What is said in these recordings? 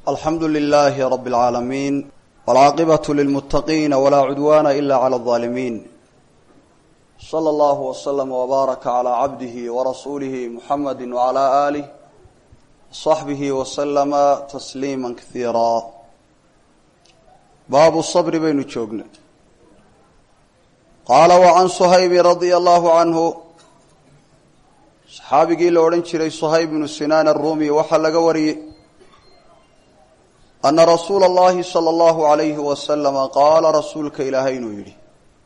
alxamdu lilaahi rabi اlcaalamiin wاlcaaqibatu lilmuttaqiina walaa cudwaana ila clى اlظaalimiin slى اllahu wslama wbaaraka calى cabdihi warasuulihi muxamadi wcalى aalih صaxbihi waslama tasliima kaiira baabu sabri baynu joognay qaala wacan suhaybi radia allahu canhu saxaabigii la odhan jiray suhayb bnu sinaan arumi waxaa laga wariyey ana rasuula اllahi salى اllahu alayhi wasalama qaala rasuulka ilaahay inuu yidhi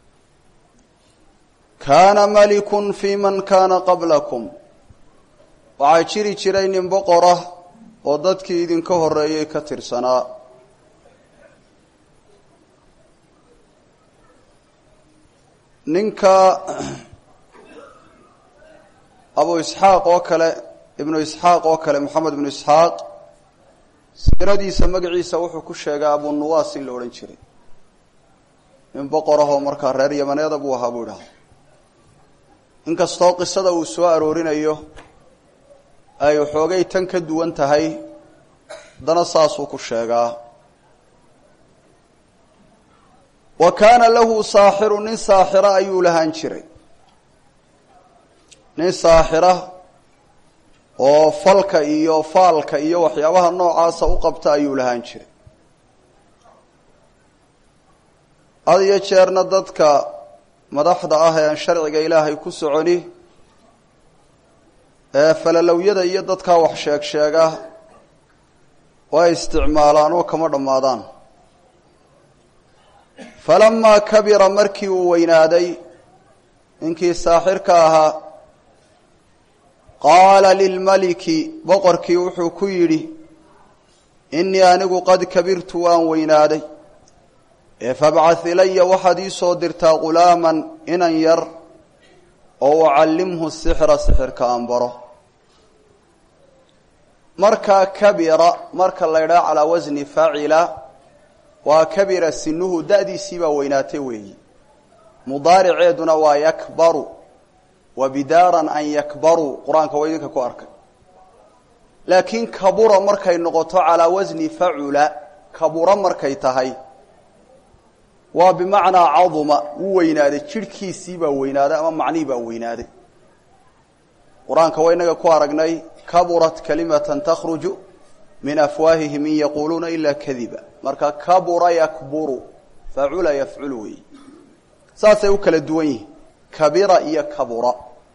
kaana malikun fi man kaana qablakum waxaa jiri jiray nin boqora oo dadkii idinka horeeyey ka tirsanaa ninka abu isxaaq oo kale ibnu isxaaq oo kale moxamed ibnu isxaaq siiradiisa magaciisa wuxuu ku sheegay abu nuwaas in la odhan jiray nin boqorahoo markaa reer yamaneeda buu ahaa buu idhaha inkastoo qisada uu soo aroorinayo ay waxoogay tan ka duwan tahay haddana saasuu ku sheegaa wa kaana lahu saaxiru nin saaxira ayuu lahaan jiray nin saaxira oo falka iyo faalka iyo waxyaabaha noocaasa u qabta ayuu lahaan jiray had iyo jeerna dadka madaxda ah ee aan sharciga ilaahay ku soconi ee falalowyada iyo dadkaa wax sheeg sheega way isticmaalaan oo kama dhammaadaan falamaa kabira markii uu weynaaday ninkii saaxirka ahaa qaala lilmaliki boqorkii wuxuu ku yidhi innii anigu qad kabirtu waan weynaaday ee fabcad ilaya waxaad ii soo dirtaa ghulaaman inan yar oo ucallimhu sixra sixirka aan baro markaa kabira marka la ydhaha calaa wasni facila waa kabira sinuhu da-diisii baa weynaatay weeyi mudaariceeduna waa yakbaru wa bidaaran an yakbaruu qur-aanka waa idinka ku arkay laakiin kabura markay noqoto calaa wasni facula kabura markay tahay waa bimacnaa caduma wuu weynaaday jidhkiisii baa weynaaday ama macnihii baa weynaaday qur-aanka waa inaga ku aragnay kaburat kalimatan takhruju min afwaahihim in yaquuluuna ila kadiba marka kabura yakburu facula yafculu weeyi saasay u kala duwan yihiin kabira iyo kabura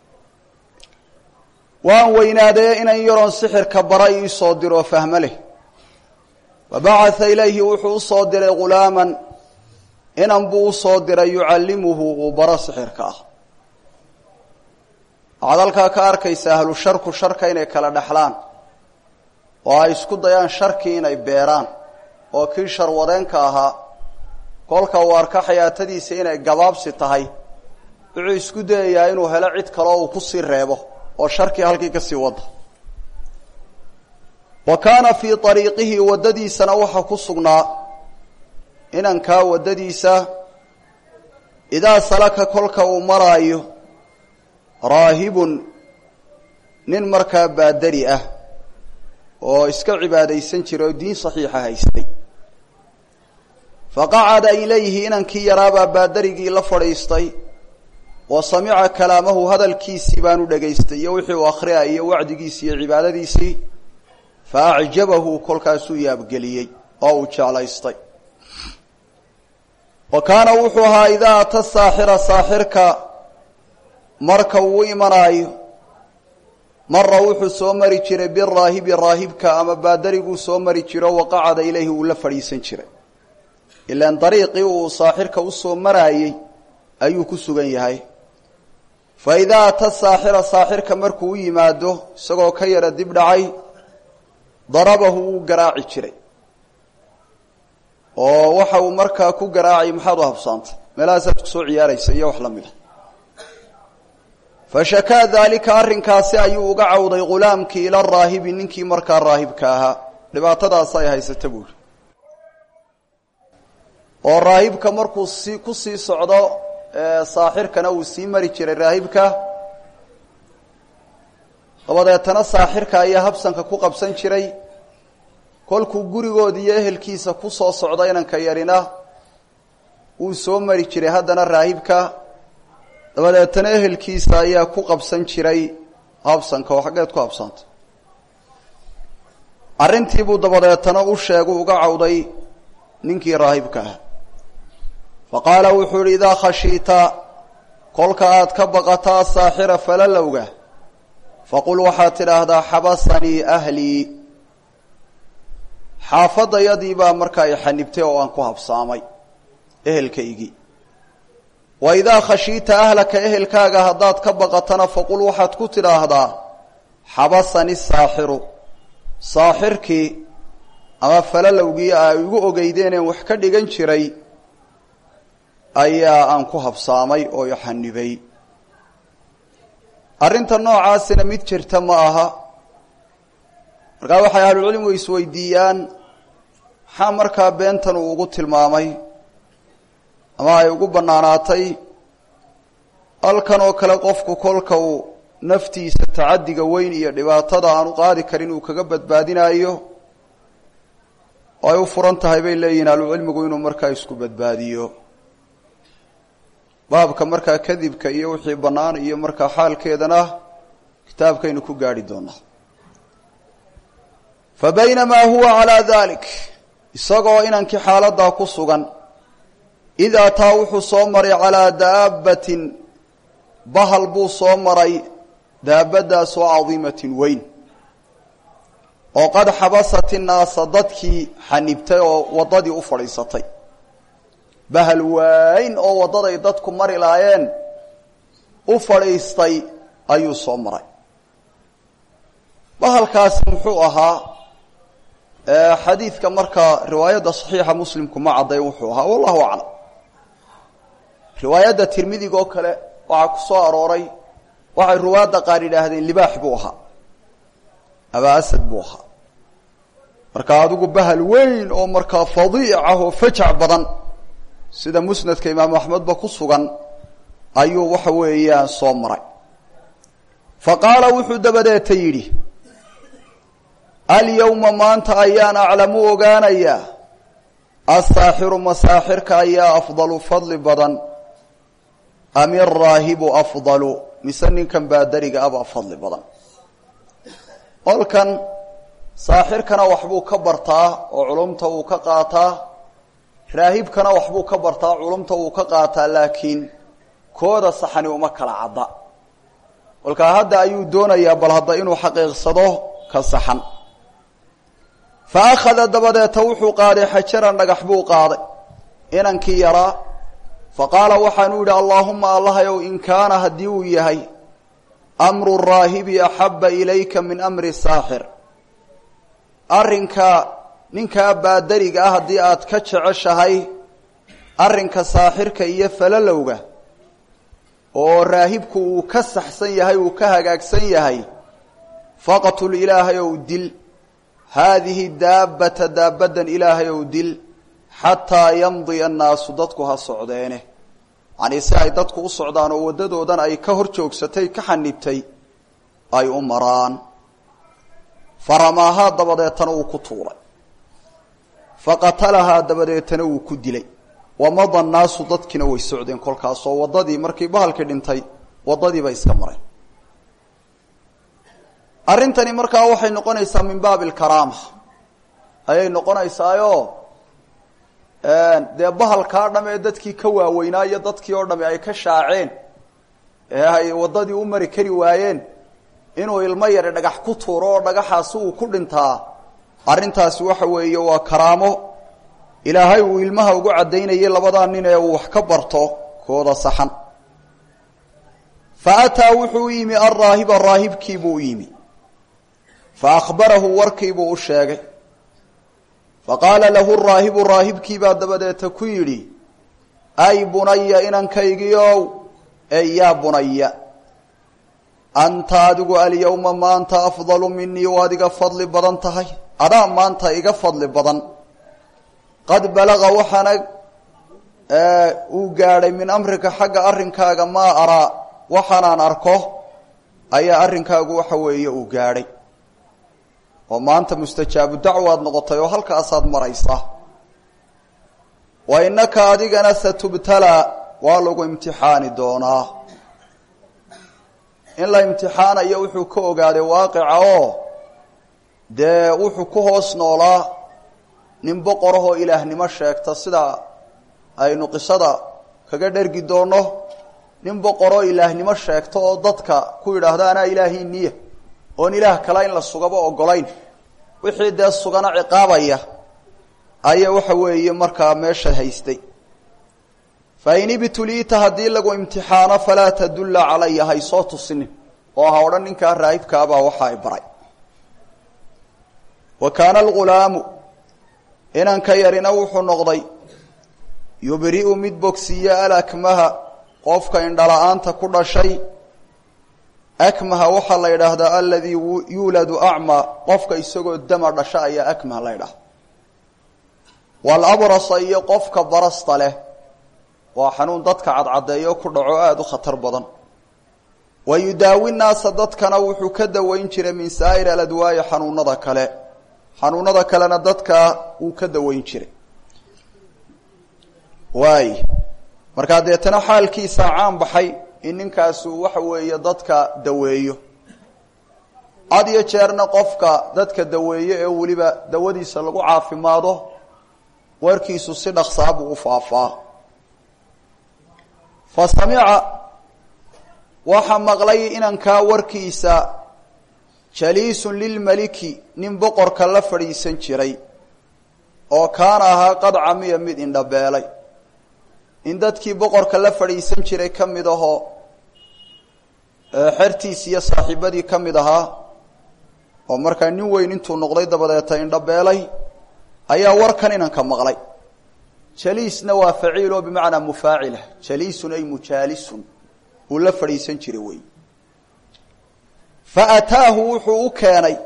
waan weynaadee inan yaroon sixirka bara iisoo diroo fahmo leh fabacatha ilayhi wuxuu usoo diray ghulaaman inan buu usoo diray yucallimuhu uu baro sixirka ah waxaad halkaa ka arkaysa ahlu sharku sharka inay kala dhexlaan oo ay isku dayaan sharkii inay beeraan oo kii sharwadeenka ahaa kolka uu arka xayaatadiisa inay gabaabsi tahay wuxuu isku dayayaa inuu helo cid kaleo uu kusii reebo oo sharkii halkii kasii wada wa kaana fii ariiqihi waddadiisana waxaa ku sugnaa inankaa waddadiisa idaa salaka kolka uu maraayo raahibun nin markaa baadari ah oo iska cibaadaysan jiray oo diin saxiixa haystay faqacada ilayhi inankii yaraabaa baadarigii la fadhiistay wa samica kalaamahu hadalkiisii baanu dhegaystay iyo wixii uu akhriyay iyo wacdigiisii iyo cibaadadiisii fa acjabahu kolkaasuu yaabgeliyey oo uu jeclaystay wa kaana wuxuu ahaa idaa ata saaxira saaxirka marka uu u imanaayo mara wuxuu soo mari jiray biraahibi raahibka ama baadariguu soo mari jiro waqacada ilayhi uu la fadhiisan jiray ilaan dariiqii uu saaxirka usoo maraayey ayuu ku sugan yahay fa idaa ata saaxira saaxirka markuu u yimaado isagoo ka yara dib dhacay darabahu wuu garaaci jiray oo waxa uu markaa ku garaacay maxaad u habsaantay meelahaasaad kusoo ciyaaraysa iyo wax la mid a fashakaa daalika arrinkaasi ayuu uga cawday ghulaamkii ila raahibi ninkii markaa raahibka ahaa dhibaatadaas ay haysata buuri oo raahibka markuu si ku sii socdo saaxirkana uu sii mari jiray raahibka dabadeetana saaxirka ayaa habsanka ku qabsan jiray kolkuu gurigoodi iyo ehelkiisa ku soo socda inanka yarina wuu soo mari jiray haddana raahibka dabadeetana ehelkiisa ayaa ku qabsan jiray habsanka oo xaggeed ku habsanta arrintiibuu dabadeetana u sheegu uga cawday ninkii raahibka ah fa qaala wuxuu yihi idaa khashiita kolka aad ka baqataa saaxira falalowga faqul waxaad tidhaahdaa xabasanii ahlii xaafadayadii baa markaa i xanibtay oo aan ku habsaamay ehelkaygii wa idaa khashiita ahlaka ehelkaaga haddaad ka baqatana faqul waxaad ku tidhaahdaa xabasani saaxiru saaxirkii ama falalowgii a igu ogeydeeneen wax ka dhigan jiray ayaa aan ku habsaamay oo i xanibay arrinta noocaasina mid jirta ma aha markaa waxay ahlucilmigu isweydiiyaan maxaa markaa beentan uu ugu tilmaamay ama ay ugu bannaanaatay halkan oo kale qofku kolka uu naftiisa tacaddiga weyn iyo dhibaatada aanu qaadi karin uu kaga badbaadinaayo oo ay u furan tahay bay leeyihin ahlucilmigu inuu markaa isku badbaadiyo baabka markaa kadibka iyo wixii bannaan iyo markaa xaalkeedana kitaabkaynu ku gaadhi doonaa fa baynamaa huwa calaa dalik isagoo inankii xaaladdaa ku sugan id ataa wuxuu soo maray calaa daabbatin bahal buu soo maray daabaddaasoo cadiimatin weyn oo qad xabasat innaasa dadkii xanibtay oo waddadii u fadhiisatay bahal waayn oo waddaday dadku mari laayeen u fadhiistay ayuu soo maray bahalkaasi muxuu ahaa xadiidka markaa riwaayadda saxiixa muslimku ma caddayn wuxuu ahaa wallahu aclam riwaayadda tirmidiga oo kale waxaa ku soo arooray waxay ruwaadda qaar yidhaahdeen libaax buu ahaa abaa asad buu ahaa marka adigu bahal weyn oo markaa fadiic ah oo fajac badan sida musnadka imaamu axmedba ku sugan ayuu waxa weeyaan soo maray fa qaala wuxuu dabadeeta yidhi alyawma maanta ayaan aclamu ogaanayaa asaaxiru masaaxirka ayaa afdalu fadli badan am iraahibu afdalu mise ninkan baadariga abaa fadli badan olkan saaxirkana waxbuu ka bartaa oo culumta uu ka qaataa raahibkana waxbuu ka bartaa culumta uu ka qaataa laakiin kooda saxani uma kala cadda kolkaa hadda ayuu doonayaa bal hadda inuu xaqiiqsado ka saxan fa akhada dabadeeta wuxuu qaaday xajaran dhagax buu qaaday inankii yaraa fa qaala waxaanuu yidhi allaahuma allahayow in kaana haddii uu yahay amru raahibi axabba ilayka min amri saaxir arrinka ninkaa baadariga ah haddii aad ka jeceshahay arrinka saaxirka iyo falalowga oo raahibku uu ka saxsan yahay uu ka hagaagsan yahay faqtul ilaahay ow dil haadihi daabbata daabaddan ilaahay ow dil xataa yamdiya annaasu dadku ha socdeene yacnii si ay dadku u socdaan oo waddadoodan ay ka hor joogsatay ka xanibtay ay u maraan faramaahaa dabadeetana uu ku tuuray faqatalahaa dabadeetana wuu ku dilay wamada annaasu dadkiina way socdeen kolkaasoo waddadii markii bahalkii dhintay waddadiiba iska mareen arrintani markaa waxay noqonaysaa min baabi alkaraama ayay noqonaysaayo dee bahalkaa dham ee dadkii ka waaweynaa iyo dadkii oo dhami ay ka shaaceen ee ay waddadii u mari kari waayeen inuu ilmo yari dhagax ku tuuro oo dhagaxaasi uu ku dhintaa arrintaasi waxa weeye waa karaamo ilaahay uu ilmaha ugu caddaynayay labadaa nin ee uu wax ka barto kooda saxan fa ataa wuxuu u yimi alraahiba raahibkiibuu u yimi fa akhbarahu warkiibuu u sheegay fa qaala lahu raahibu raahibkiibaa dabadeeta ku yidhi ay bunaya inankaygiiow ey yaa bunaya anta adigu alyawma maanta afdalu minii waad iga fadli badan tahay adaa maanta iga fadli badan qad balaga waxaana uu gaadhay min amrika xagga arrinkaaga maa araa waxaanaan arko ayaa arrinkaagu waxa weeye uu gaadhay oo maanta mustajaabu dacwaad noqotay oo halkaasaad maraysa wa innaka adigana satubtalaa waa lagu imtixaani doonaa in la imtixaanayo wuxuu ka ogaaday waaqica oo dee wuxuu ku hoos noolaa nin boqorahoo ilaahnimo sheegta sida aynu qisada kaga dhergi doonno nin boqoroo ilaahnimo sheegta oo dadka ku yidhaahda anaa ilaahii niya oon ilaah kala in la sugaba ogolayn wixii dee sugana ciqaabaya ayaa waxa weeye markaa meesha haystay fa in ibtuliita haddii lagu imtixaano falaa tadulla calaya haysoo tusinin oo ha odhan ninkaa raahibkaabaa waxa ay baray wa kaana algulaamu inanka yarina wuxuu noqday yubri'u mid bogsiiya alakmaha qofka indhala-aanta ku dhashay akmaha waxaa la yidhaahdaa aladii yuuladu acmaa qofka isagoo dama dhasha ayaa akmaha la ydhahda walabrasa iyo qofka barasta leh waa xanuun dadka cadcadeeyo ku dhaco aada u khatar badan wa yudaawi naasa dadkana wuxuu ka daweyn jiray min saa'ir aladwaayi xanuunada kale xanuunada kalena dadka wuu ka daweyn jiray waay markaa deetana xaalkiisaa caan baxay in ninkaasu waxa weeye dadka daweeyo had iyo jeerna qofka dadka daweeyo ee weliba dawadiisa lagu caafimaado warkiisu si dhaksaa buu u faafaa fa samica waxaa maqlay inankaa warkiisa jaliisun lilmeliki nin boqorka la fadhiisan jiray oo kaana ahaa qad camiya mid indhabeelay in dadkii boqorka la fadhiisan jiray ka mid ahoo xertiis iyo saaxiibadii ka mid ahaa oo markaa nin weyn intuu noqday dabadeeta indhabeelay ayaa warkan inanka maqlay jaliisna waa faciil oo bimacnaa mufaacila jaliisun ay mujaalisun uu la fadhiisan jiray wey fa ataahu wuxuu u keenay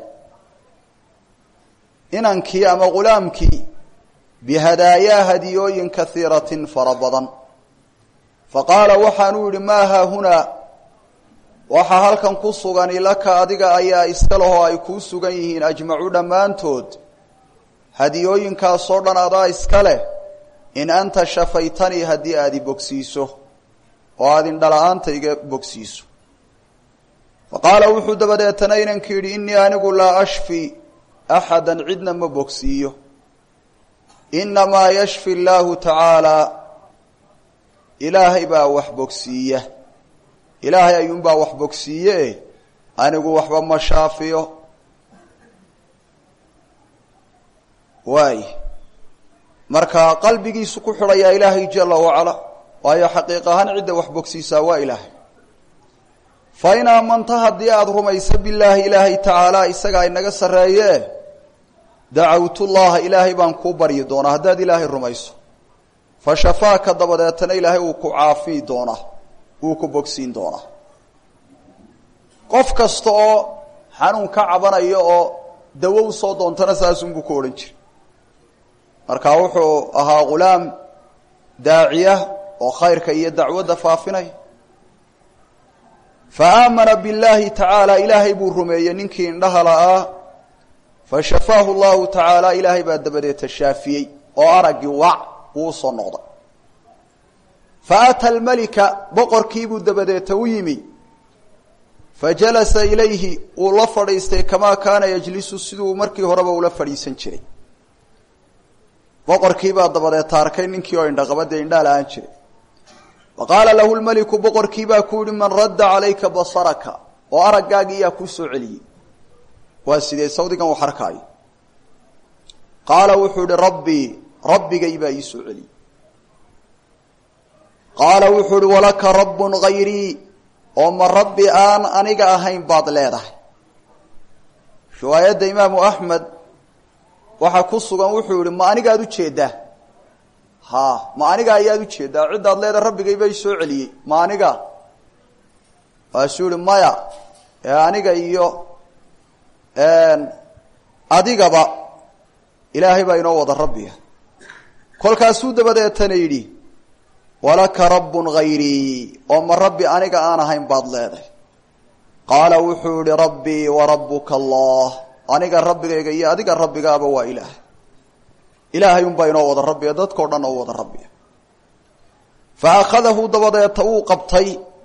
inankii ama ghulaamkii bihadaayaa hadiyooyin kaiiratin fara badan fa qaala waxaanuu yidhi maa haahunaa waxaa halkan ku sugani laka adiga ayaa iska lahoo ay kuu sugan yihiin ajmacu dhammaantood hadiyooyinkaasoo dhan adaa iska leh in anta shafaytanii haddii aad i bogsiiso oo aad indhala-aanta iga bogsiiso fa qaala wuxuu dabadeetana inanki yidhi innii anigu laa ashfi axadan cidna ma bogsiiyo inamaa yashfi llaahu tacaalaa ilaahay baa wax bogsiiya ilaahay ayuunbaa wax bogsiiye anigu waxba ma shaafiyo waay marka qalbigiisu ku xidhayaa ilaahay jala wacala waayo xaqiiq ahaan cidda wax bogsiisaa waa ilaahay fa in aamanta haddii aada rumayso bilaahi ilaahay tacaala isagaa inaga sarreeye dacawtullaha ilaahay baan kuu baryi doonaa haddaad ilaahay rumayso fa shafaaka dabadeetana ilaahay wuu ku caafiyi doonaa wuu ku bogsiin doonaa qof kasta oo xanuun ka cabanayo oo dawo usoo doontana saasunbuu ku odhan jiray marka wuxuu ahaa ghulaam daaciya oo khayrka iyo dacwadda faafinaya fa aamana billaahi tacaala ilaahay buu rumeeyey ninkii indhaha la'aa fa shafaahu llahu tacaala ilaahay baa dabadeeta shaafiyey oo araggii wac uu usoo noqday fa ata almelika boqorkiibuu dabadeeta u yimi fa jalasa ilayhi uu la fadhiistay kamaa kaana yajlisu siduu markii horeba ula fadhiisan jiray boqorkiibaa dabadeeta arkay ninkii oo indhaqabadee indhaa la-aan jiray wa qaala lahu lmeliku boqorkiibaa ku yihi man radda calayka basaraka oo araggaagii yaa kuu soo celiyey waa sidee sawdigan wax arkaayo qaala wuxuu ihi rabbii rabbigay baa ii soo celiyey qaala wuxuu ihi walaka rabbun hayrii oo ma rabbi aan aniga ahayn baad leedahay riwaayadda imaamu axmed waxaa ku sugan wuxuu yihi ma anigaad ujeedaa ha ma aniga ayaad ujeedaa ciddaad leedahay rabbigay bay soo celiyey ma aniga waasuu yihi maya ee aniga iyo adigaba ilaahay baa inoo wada rabbiga kolkaasuu dabadeetana yidhi walaka rabbun hayrii oo ma rabbi aniga aan ahayn baad leedahay qaala wuxuu yihi rabbii wa rabbuka allah aniga rabbigayga iyo adiga rabbigaaba waa ilaah ilaahay unbaa inoo wada rabbiya dadkao dhan oo wada rabbiya fa akhadahu dabadeeta wuu qabtay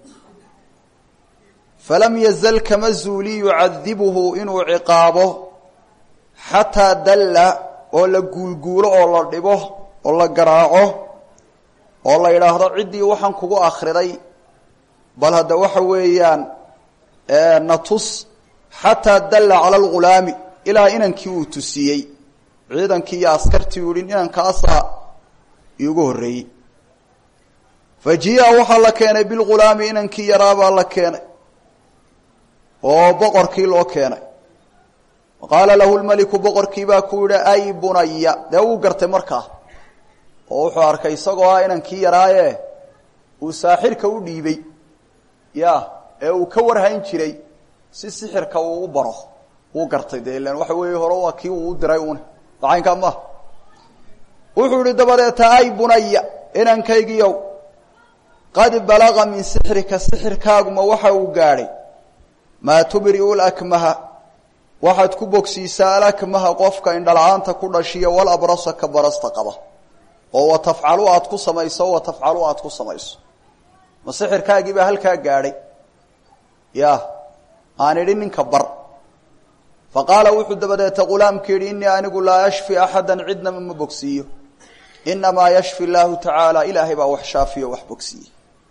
falam yazal kama zuuli yucadibuhu inuu ciqaabo xataa dalla oo la guulguulo oo la dhibo oo la garaaco oo la yidhaahdo ciddii waxaan kugu akhriday bal hadda waxa weeyaan natus xataa dalla cala algulaami ilaa inankii uu tusiyey ciidankii iyo askartii u yihi inankaasaa iigu horreeyey fa jia waxaa la keenay bilghulaami inankii yaraabaa la keenay oo boqorkii loo keenay qaala lahu lmeliku boqorkii baa ku yihi ay bunaya dee wuu gartay markaa oo wuxuu arkay isagoo ah inankii yaraaye uu saaxirka u dhiibay ya ee uu ka warhayn jiray si sixirka uu u baro wuu gartay dee ilan waxa weeye hore waa kii uu u diray une dacaynkaa maaha wuxuu yihi dabadeeta ay bunaya inankaygiiow qad balaga min sixrika sixirkaaguma waxa uu gaadhay maa tubri'u lakmaha waxaad ku bogsiisaa alakmaha qofka indhala-aanta ku dhashiya walabrasa ka barasta qaba oo wa tafcalu aad ku samayso wa tafcalu aad ku samayso ma sixirkaagii baa halkaa gaadhay ya aan idhi ninka bar fa qaala wuxuu dabadeeta ghulaamka yidhi innii anigu laa yashfi axadan cidnama ma bogsiiyo inamaa yashfi llaahu tacaala ilaahay baa wax shaafiyo wax bogsiiye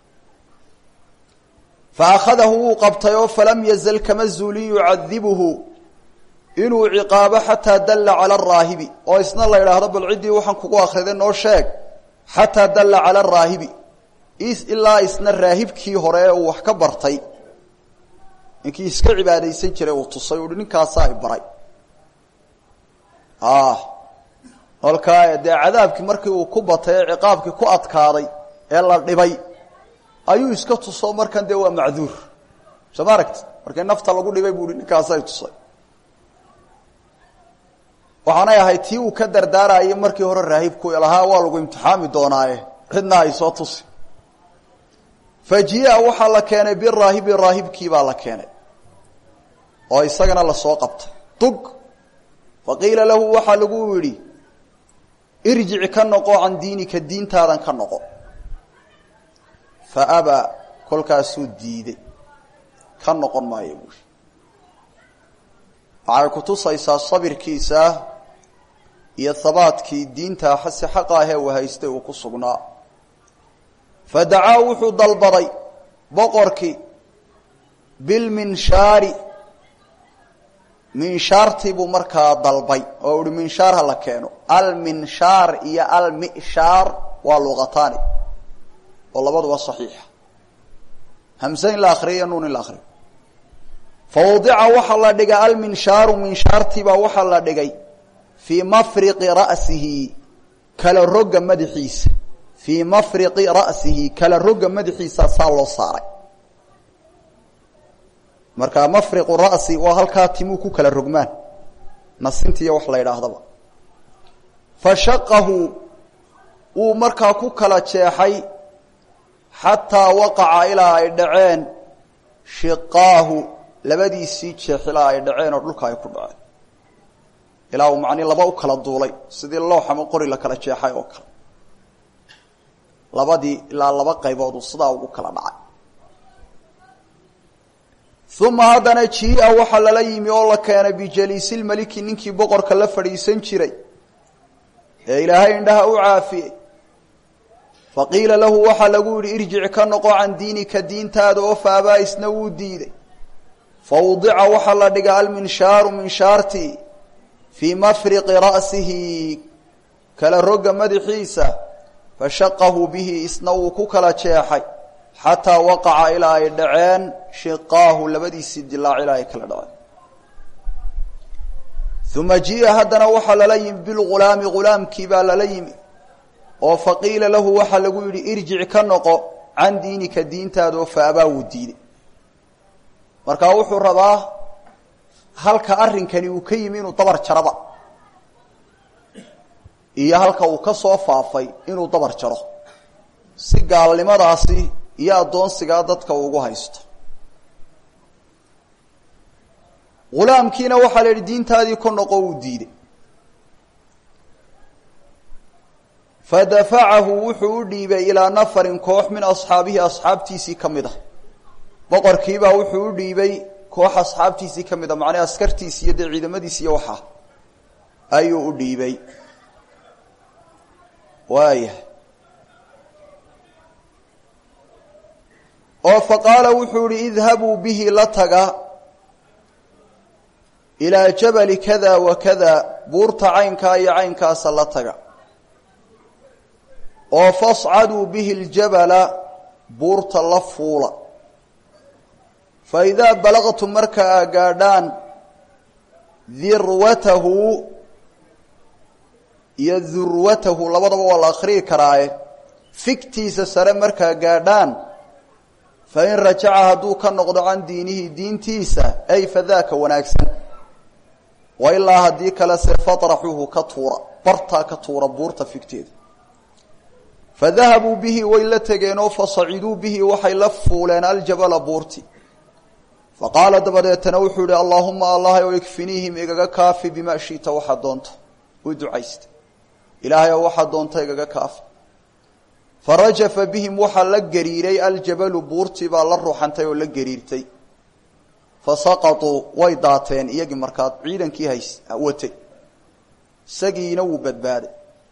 fa akhadahu wuu qabtay oo falam yazal kama zuuli yucadibuhu inuu ciqaabo xataa dalla cala araahibi oo isna la yidhaahdo bal ciddii waxaan kugu akhriday noo sheeg xataa dalla cala araahibi ilaa isna raahibkii hore ee uu wax ka bartay ninkii iska cibaadaysan jiray uu tusay uhi ninkaasaa i baray kolkaa dee cadaabkii markii uu ku batay ee ciqaabkii ku adkaaday ee la dhibay ayuu iska tuso markan dee waa macduur soo ma aragti markii nafta lagu dhibay buu hi ninkaasay tusay waxaanay ahayd tii uu ka dardaarayay markii hore raahibku lahaa waa lagu imtixaami doonaaye cidna ay soo tusi fa jia waxaa la keenay biraahibi raahibkii baa la keenay oo isagana lasoo qabtay dug fa qiila lahu waxaa lagu yidhi irjic ka noqo can diinika diintaadan ka noqo fa abaa kolkaasuu diiday ka noqon maayo buuri waxay kutusaysaa sabirkiisa iyo habaadkii diinta si xaqa ahee uu haystay uu ku sugnaa fa dacaa wuxuu dalbaday boqorkii bilminshaari minshaartii buu markaa dalbay oo uhi minshaar ha la keeno alminshaar iyo almishaar waa luqataani oo labaduba saxiixa hamse in la akriyo iyo nuun in la akriyo fa wadica waxaa la dhigay alminshaaru minshaartiibaa waxaa la dhigay fii mafriqi ra'sihi kala roga madaxiisa fii mafriqi ra'sihi kala roga madaxiisa saa loo saaray marka mafriqu ra'si waa halkaa timuu ku kala rogmaan nasintiiyo wax la yidhaahdaba fa shaqahu wuu markaa ku kala jeexay xataa waqaca ilaa ay dhaceen shiqaahu labadiisii jeex ilaa ay dhaceen oo dhulka ay ku dhaceen ilaa uu macnii laba u kala duulay sidii loox ama qori la kala jeexay oo kale labadii ilaa laba qaybood uu sidaa ugu kala dhacay uma haddana jia waxaa lala yimi oo la keenay bijaliisilmeliki ninkii boqorka la fadhiisan jiray ee ilaahay indhaha u caafiyey faqiila lahu waxaa lagu yidhi irjic ka noqo can diinika diintaada oo faabaa isna wuu diiday fawdica waxaa la dhigay alminshaaru minshaartii fii mafriqi ra'sihi kala roga madaxiisa fashaqahu bihi isna wuu ku kala jeexay xataa waqaca ilaa ay dhaceen shiqaahu labadiisii dilaac ilaa ay kala dhaceen uma jia haddana waxaa lala yimi bilghulaami ghulaamkii baa lala yimi oo faqiila lahu waxaa lagu yidhi irjic ka noqo can diinika diintaada oo faabaa wuu diiday markaa wuxuu rabaa halka arrinkani uu ka yimi inuu dabar jaraba iyo halka uu ka soo faafay inuu dabar jaro si gaalnimadaasi iyo addoonsigaa dadka ugu haysto ghulaamkiina waxaa la yidhi diintaadii ku noqo uu diiday fadafacahu wuxuu u dhiibay ilaa nafarin koox min asxaabihi asxaabtiisii ka mid a boqorkiibaa wuxuu u dhiibay koox asxaabtiisii ka mid a macnaa askartiisi iyo dee ciidamadiisi iyo waxaa ayuu u dhiibay waaya oo fa qaala wuxuu ihi idhabuu bihi la taga ilaa jabali kada wa kada buurta caynkaa iyo caynkaasa la taga oo fascaduu bihi ljabala buurta la fuula fa idaa balaqtum marka aa gaadhaan dirwatahu iyo durwatahu labadaba waa la akhriyi karaaye figtiisa sare markaa gaadhaan fa in rajaca hadduu ka noqdo can diinihi diintiisa ay fadaaka wanaagsan wa ilaa haddii kale se fatraxuuhu ka tuura bartaa ka tuura buurta figteeda fadahabuu bihi way la tegeenoo fasaciduu bihi waxay la fuuleen aljabala buurti faqaala dabadeetana wuxuu yihi allaahuma allah o ikfiniihim igaga kaafi bimaa shita waxaa doonta u ducaysta ilaahay oo waxaa doonta igaga kaafi farajafa bihim waxaa la gariiray aljabalu buurtii baa la ruuxantay oo la gariirtay fasaqatuu way daateen iyagii markaa ciidankii hays watay isagiina wuu badbaaday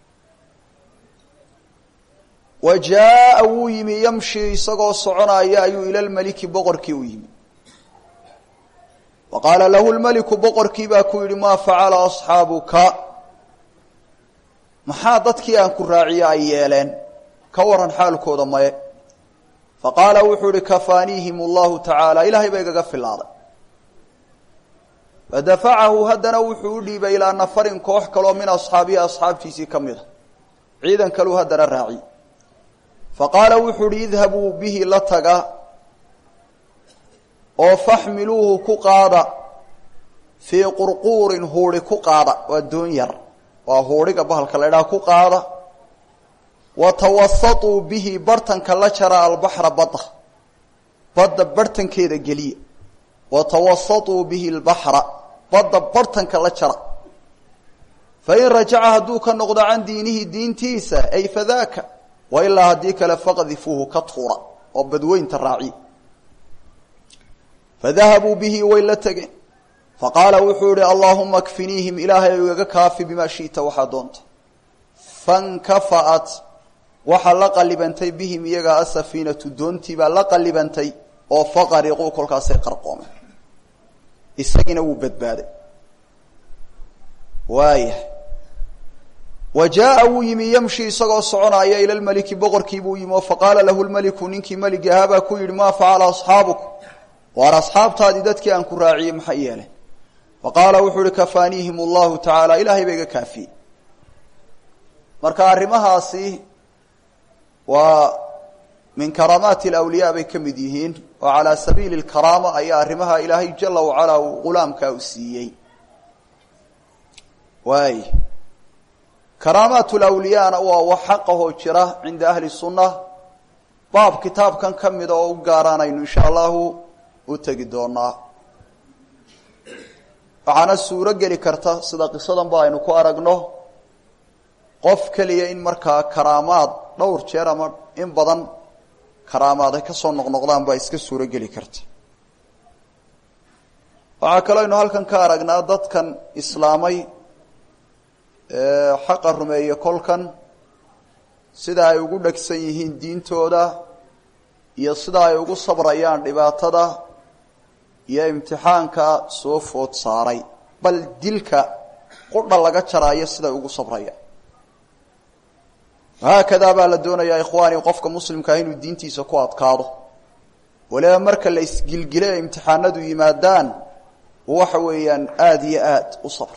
wa jaa wuu yimi yamshi isagoo soconaya ayuu ila lmeliki boqorkii u yimi wa qaala lahu lmeliku boqorkii baa ku yidhi maa facala asxaabuka maxaa dadkii aan ku raaciye ay yeeleen ka waran xaalkooda maye fa qaala wuxuu ihi kafaaniihim allahu tacaala ilaahay baa igaga filaaday fadafacahu haddana wuxuu u dhiibay ilaa nafarin koox kaloo min asxaabihi asxaabtiisii ka mid a ciidan kaluu haddana raaciy fa qaala wuxuu ihi idhabuu bihi la taga oo faxmiluuhu ku qaada fii qurquurin huuri ku qaada waa doon yar waa huuriga bahalka la ydhaha ku qaada wa tawasatuu bihi bartanka la jara albaxra badda badda bartankeeda geliya wa tawasatuu bihi albaxra badda bartanka la jara fa in rajaca hadduu ka noqdo can diinihi diintiisa ay fadaaka wa ilaa haddii kale faqdifuuhu ka tuura oo badweynta raaciya fadahabuu bihi way la tegeen faqaala wuxuu ihi allaahuma kfiniihim ilaahay igaga kaafi bimaa shita waxaa doonta fankafa'at waxaa la qallibantay bihim iyaga asafiinatu doontii baa la qallibantay oo faqariquu kolkaasay qarqoomeen isagiina wuu badbaaday waaya wa jaaa wuu yimi yamshi isagoo soconaya ila lmeliki boqorkii buu yimi oo faqaala lahu lmeliku ninkii meligi ahaabaa ku yidhi maa facala asxaabuk waar asxaabtaadii dadkii aan ku raaciyey maxay yeeleen faqaala wuxuu ihi kafaaniihim allahu tacaala ilaahay ba iga kaafiyey marka arrimahaasi waa min karaamaati alawliyaa bay ka mid yihiin oo calaa sabiili lkaraama ayaa arrimaha ilaahay jala wacalaa uu ghulaamkaa u siiyey waay karaamaat lawliyaana waa wax xaqahoo jira cinda ahli sunna baab kitaabkan ka mida oo u gaaraanaynu insha allahu u tegi doonaa waxaana suuro geli karta sida qisadan ba aynu ku aragno qof keliya in markaa karaamaad dhowr jeer ama in badan karaamaad ay ka soo noqnoqdaan baa iska suuro geli karta waxaa kaloo aynu halkan ka aragnaa dadkan islaamay xaqa rumeeye kolkan sida ay ugu dhegsan yihiin diintooda iyo sida ay ugu sabrayaan dhibaatada iyo imtixaanka soo food saaray bal dilka qudha laga jaraayo siday ugu sabrayaan haakadaa baa la doonayaa ikhwaani qofka muslimkaa inuu diintiisa ku adkaado waliba marka la isgilgile ee imtixaanadu yimaadaan waxa weeyaan aada iyo aad u sabro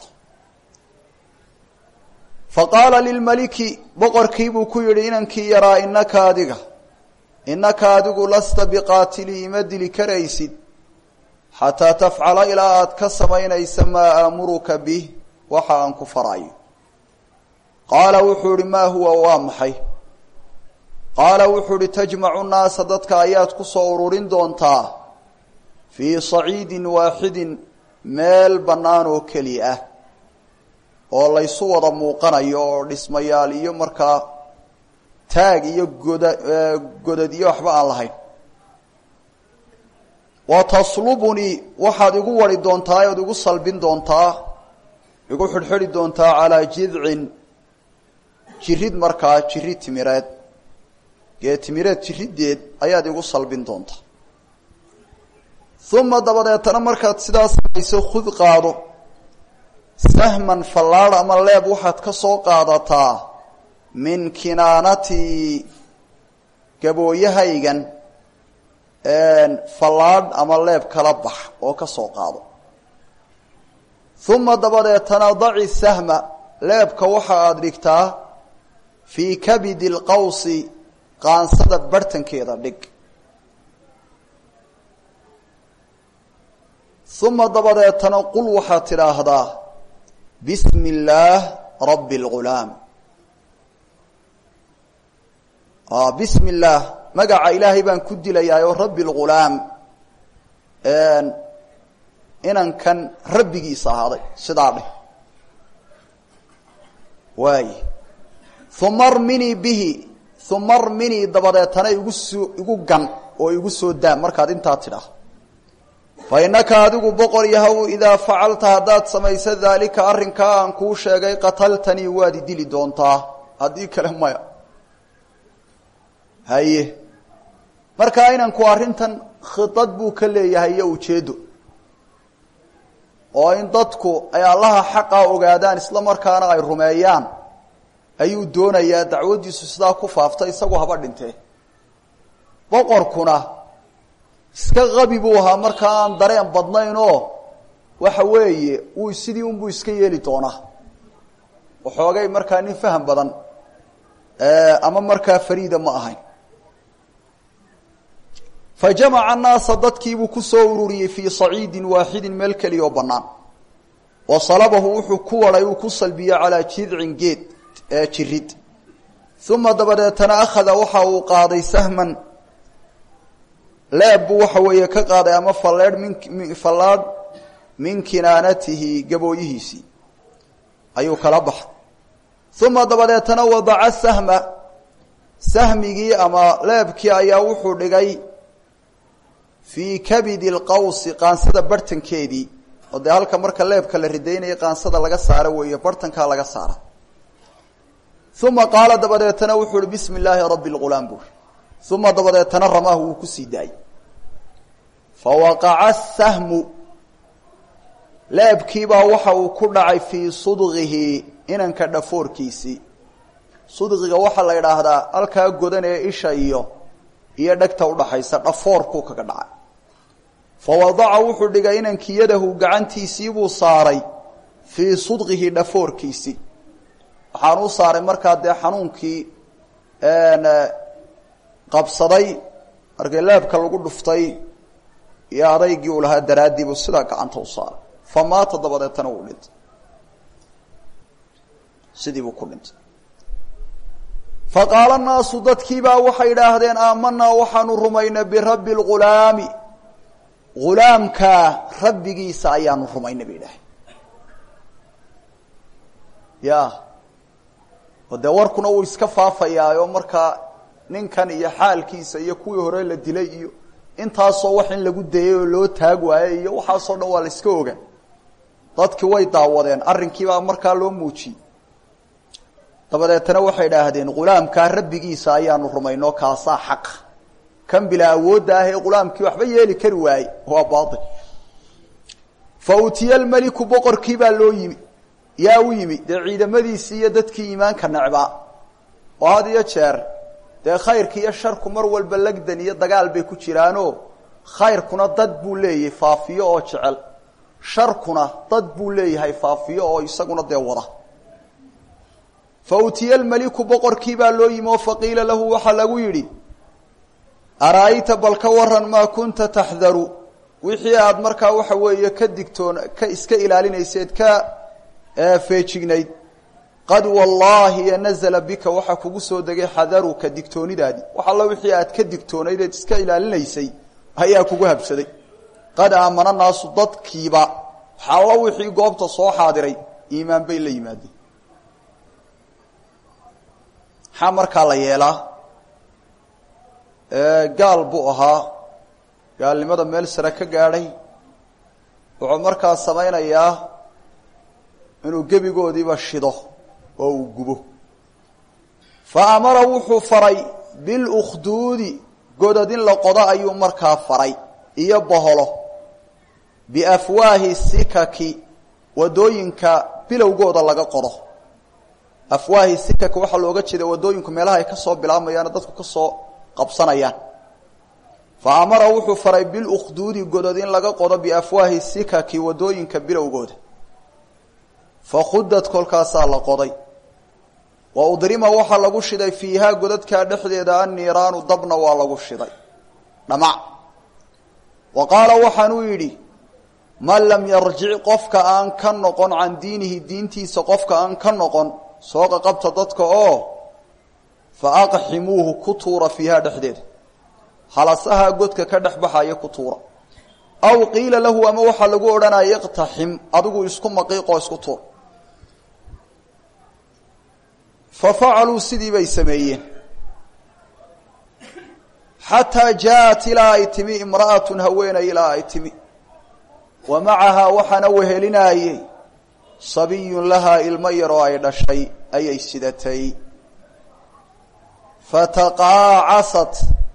fa qaala lilmaliki boqorkii buu ku yidhi inankii yaraa inaka adiga innaka adigu lasta biqaatilii ima dili karaysid xataa tafcala ilaa aad ka samaynaysa maa aamuruka bih waxa aan ku farayo qaala wuxuu ihi maa huwa waa maxay qaala wuxuu ihi tajmacu nnaasa dadka ayaad ku soo ururin doontaa fii saciidin waaxidin meel bannaan oo keli ah oo laysu wada muuqanayo oo dhismayaal iyo markaa taag iyo goda godad iyo waxba aan lahayn wa taslubunii waxaad igu wari doontaa ood igu salbin doontaa igu xidhxidhi doontaa calaa jidcin jirid markaa jirid timireed gee timireed jiriddeed ayaad igu salbin doontaa uma dabadeetana markaad sidaa samayso khud qaado sahman fallaadh ama leeb waxaad ka soo qaadataa min kinaanatii gabooyahaygan fallaadh ama leeb kala bax oo ka soo qaado uma dabadeetana daci sahma leebka waxa aada dhigtaa fii kabidi lqawsi qaansada barhtankeeda dhig uma dabadeetana qul waxaad tidhaahdaa bismi illaah rabbi اlgulaam bismi illaah magaca ilaahay baan ku dilayaa oo rabbi اlgulaam inankan rabbigiisa ahaaday sidaa dheh waay uma arminii bihi uma arminii dabadeetana igu soo igu gan oo igu soo daa markaad intaa tidhaah fa innaka adigu boqor yahow idaa facalta haddaad samayso daalika arrinkaa aan kuu sheegay qataltanii waad i dili doontaa haddii kale maya haye markaa inanku arrintan khidad buu ka leeyahay iyo ujeeddo oo in dadku ay allaha xaqaa ogaadaan isla markaana ay rumeeyaan ayuu doonayaa dacwaddiisu sidaa ku faafta isagu haba dhintee boqorkuna iska qabi buu ahaa markaa aan dareen badnayn oo waxa weeye uu sidii unbuu iska yeeli doonaa waxoogay markaa nin faham badan ama markaa fariida ma ahayn fa jamaca annaasa dadkiibuu ku soo ururiyey fii saciidin waaxidin meel keliya oo bannaan wa salabahu wuxuu ku waday uu ku salbiyey calaa jidcin geed jirid uma dabadeetana akhada waxa uu qaaday sahman leeb buu waxa weeye ka qaaday ama falleedh min fallaadh min kinaanatihi gabooyihiisii ayuu kala baxay uma dabadeetana wadaca sahma sahmigii ama leebkii ayaa wuxuu dhigay fii kabidi lqawsi qaansada barhtankeedii oo dee halka marka leebka la ridaynaya qaansada laga saaro weeye barhtankaa laga saara uma qaala dabadeetana wuxuu uhi bismi illaahi rabbi lgulaam buuri uma dabadeetana ramaahu wuu kusii daayey fawaqaca sahmu leebkiibaa waxa uu ku dhacay fii sudqihi inanka dhafoorkiisii sudqiga waxaa la idhaahdaa halkaa godan ee isha iyo iyo dhegta udhaxaysa dhafoorkuu kaga dhacay fa wadaca wuxuu dhigay inankii yadahu gacantiisiibuu saaray fii sudqihi dhafoorkiisii waxaan u saaray markaa dee xanuunkii qabsaday markii leebka lagu dhuftay iyo adaygii uu lahaa daraaddiibuu sidaa gacanta u saaray fa maata dabadeetana wuu dhintay sidii buu ku dhintay fa qaala naasu dadkiibaa waxay idhaahdeen aamanaa waxaanu rumaynay birabbi lghulaami ghulaamkaa rabbigiisa ayaanu rumaynay bay idhaaheen ya oo dee warkuna uu iska faafayaayo markaa ninkan iyo xaalkiisa iyo kuwii hore la dilay iyo intaasoo wax in lagu dayay oo loo taag waayey iyo waxaasoo dhan waa la iska oga dadkii way daawadeen arrinkiibaa markaa loo muujiyey dabadeetana waxay idhaahdeen ghulaamkaa rabbigiisa ayaanu rumayno kaasaa xaqa kan bilaa awoodda ah ee ghulaamkii waxba yeeli kari waaye waa baail fa utiya almeliku boqorkii baa loo yimi yaa u yimi dee ciidamadiisii iyo dadkii iimaanka necbaa oo had iyo jeer dee khayrka iyo sharku mar walba legdan iyo dagaal bay ku jiraanoo khayrkuna dad buu leeyahay faafiyo oo jecel sharkuna dad buu leeyahay faafiyo oo isaguna dee wada fa utiya almeliku boqorkii baa loo yimi oo faqiila lahu waxaa lagu yidhi ara-ayta bal ka waran maa kunta taxdaru wixii aada markaa waxa weeye ka digtoon ka iska ilaalinayseed ka feejignayd qad wallaahi nazla bika waxaa kugu soo degay xadaruka digtoonidaadii wax alla wixii aad ka digtoonayd eed iska ilaalinaysay ayaa kugu habsaday qad aamana naasu dadkiiba xallo wixii goobta soo xaadiray iimaan bay la yimaadeen maxaa markaa la yeelaa gaal buu ahaa gaalnimada meel sare ka gaadhay wuxuu markaa samaynayaa inuu gebigoodiiba shido oo uu gubo fa amara wuxuu faray bilukhduudi godad in la qodo ayuu markaa faray iyo boholo biafwaahi sikaki wadooyinka bilowgooda laga qodo afwaahi sikaki waxaa looga jeeda wadooyinku meelaha ay kasoo bilaabmayaan dadku kasoo qabsanayaan fa amara wuxuu faray bilukhduudi godod in laga qodo biafwaahi sikaki wadooyinka bilowgooda fakhudad kolkaasaa la qoday wa udrima waxaa lagu shiday fiihaa godadkaa dhexdeeda anniiraanu dabna waa lagu shiday dhamac wa qaala waxaanuu yidhi man lam yarjic qofka aan ka noqon can diinihi diintiisa qofka aan ka noqon soo qaqabta dadka oo fa aqximuuhu ku tuura fiihaa dhexdeeda halasahaa godka ka dhex baxaya ku tuura aw qiila lahu ama waxaa lagu odhanaya iqtaxim adigu isku maqiiqoo isku tuur fa facaluu sidii bay sameeyeen xataa jaaءat ilaa ay timi imra'atun haweenay ilaa ay timi wa macahaa waxaana wehelinaayey sabiyun lahaa ilmo yaroo ay dhashay ayay sidatay fataqaacasat